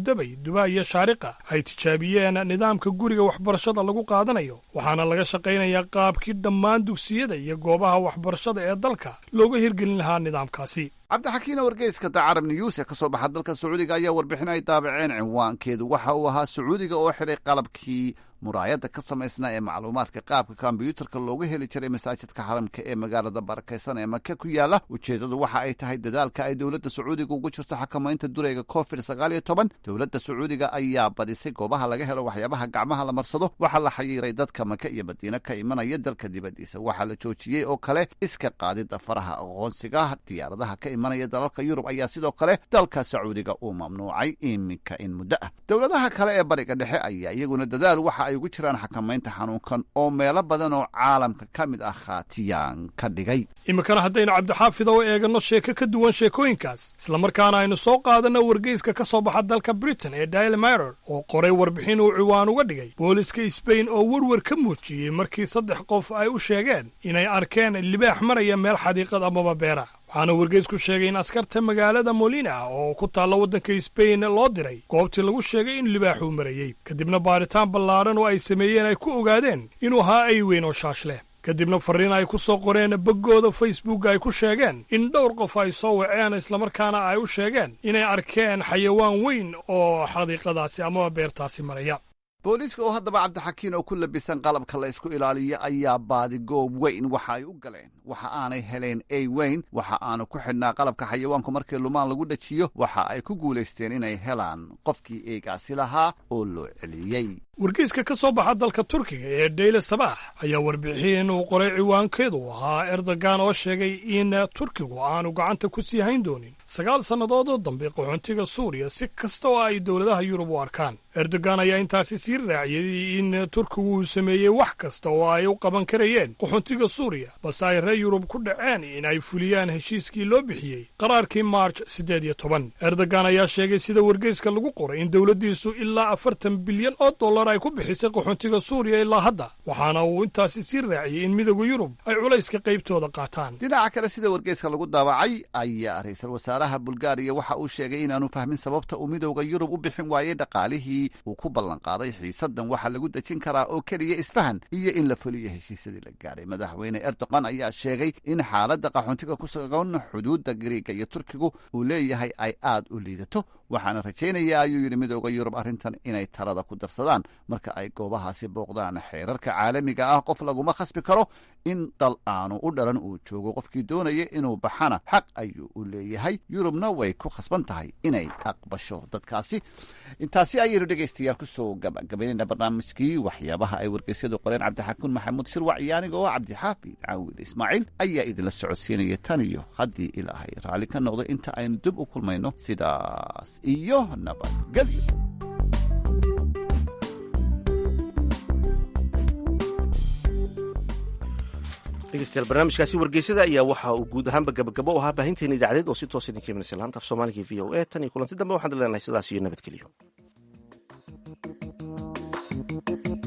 Speaker 5: abudabay dubaa iyo shaariqa ay tijaabiyeen nidaamka guriga waxbarashada lagu qaadanayo waxaana laga shaqaynayaa qaabkii dhammaan dugsiyada iyo goobaha waxbarashada ee dalka looga hirgelin lahaa nidaamkaasi
Speaker 6: cabdixakiina wargeyska dacarab niyuus ee ka soo baxa dalka sacuudiga ayaa warbixin ay daabaceen cinwaankeedu waxa uu ahaa sacuudiga oo xidhay qalabkii muraayadda ka samaysnaa ee macluumaadka qaabka kombyuutarka looga heli jiray masaajidka xaramka ee magaalada barakaysan ee maka ku yaala ujeeddadu waxa ay tahay dadaalka ay dowladda sacuudiga ugu jirto xakamaynta dureyga covid sagaal iyo toban dowladda sacuudiga ayaa badisay goobaha laga helo waxyaabaha gacmaha la marsado waxaa la xayiiray dadka maka iyo madiine ka imanaya dalka dibaddiisa waxaa la joojiyey oo kale iska qaadidda faraha aqoonsiga diyaaradaha ka imanaya dalalka yurub ayaa sidoo kale dalka sacuudiga uu mamnuucay iminka in muddo ah dowladaha kale ee bariga dhexe ayaa iyaguna dadaal waxa ay ugu jiraan xakamaynta xanuunkan oo meelo badan oo caalamka ka mid ah khaatiyaan ka dhigay
Speaker 5: iminkana haddaynu cabdixaafida u eeganno sheeko ka duwan sheekooyinkaas islamarkaana aynu soo qaadanno wargeyska ka soo baxa dalka britain ee daily miror oo qoray warbixin uu ciwaan uga dhigay booliska sbain oo werwer ka muujiyey markii saddex qof ay u sheegeen inay arkeen libaax maraya meel xadiiqad amaba beera waxaana wargeysku sheegay in askarta magaalada molina oo ku taalla waddanka sbain loo diray goobtii lagu sheegay in libaaxuu marayey kadibna baaritaan ballaadhan oo ay sameeyeen ay ku ogaadeen inuu ahaa ay weyn oo shaash leh kadibna farriin ay ku soo qoreen boggooda facebook ay ku sheegeen in dhowr qof ay soo waceen islamarkaana ay u sheegeen inay arkeen xayawaan weyn oo xadiiqadaasi amaba beertaasi maraya
Speaker 6: booliiska oo haddaba cabdixakiin oo ku labisan qalabka la ysku ilaaliyo ayaa baadi goob weyn waxa ay u galeen waxa aanay heleen ey weyn waxa aanu ku xidhnaa qalabka xayawaanku markii lumaan lagu dhajiyo waxa ay ku guulaysteen inay helaan qofkii eegaasi lahaa oo loo celiyey
Speaker 5: wargeyska ka soo baxa dalka turkiga ee dayle sabaax ayaa warbixin uu qoray ciwaankeedu ahaa erdogan oo sheegay in turkigu aanu gacanta ku sii hayn doonin sagaal sannadood oo dambe qaxoontiga suuriya si kasta oo ay dowladaha yurub u arkaan erdogan ayaa intaasi sii raaciyey in turkigu uu sameeyey wax kasta oo ay u qaban karayeen qaxoontiga suuriya balse ay reer yurub ku dhaceen in ay fuliyaan heshiiskii loo bixiyey qaraarkii maarj siddeed iyo toban erdogan ayaa sheegay sida wargeyska lagu qoray in dowladdiisu ilaa afartan bilyan oo dollar ay ku bixisay qaxoontiga suuriya ilaa hadda waxaana uu intaasi sii raaciyey in midowda yurub ay culayska qaybtooda qaataan
Speaker 6: dhinaca kale sida wargeyska lagu daabacay ayaa ra-iisul wasaaraha bulgaariya waxa uu sheegay inaanu fahmin sababta uu midowda yurub u bixin waayey dhaqaalihii uu ku ballanqaaday xiisadan waxaa lagu dejin karaa oo keliya isfahan iyo in la fuliyo heshiisyadii la gaadhay madaxweyne erdogan ayaa sheegay in xaaladda qaxoontiga ku sugan xuduudda gariiga iyo turkigu uu leeyahay ay aad u liidato waxaana rajaynaya ayuu yidhi midowda yurub arrintan inay talada ku darsadaan marka ay goobahaasi booqdaan xeerarka caalamiga ah qof laguma khasbi karo in dal aanu u dhalan uu joogo qofkii doonaya inuu baxana xaq ayuu u leeyahay yurubna way ku khasban tahay inay aqbasho dadkaasi intaasi ayaynu dhegaystayaal kusoo gabagabaynayna barnaamijkii waxyaabaha ay wargeysyadu qoreen cabdixakuun maxamuud shirwac iyo aniga oo cabdixaafid caawil ismaaciil ayaa idinla socodsiinaya tan iyo haddii ilaahay raalli ka noqdo inta aynu dib u kulmayno sidaas iyo nabadgelyo
Speaker 1: dhegeystayaal barnaamijkaasi wargeysada ayaa waxa uu guud ahaanba gabagabo u ahaa baahinteena idaacadeed oo si toos idinka imanaysa laanta af soomaaliga v o a tan iyo kulanti dambe waxaan leenahay sidaas iyo nabadgelyo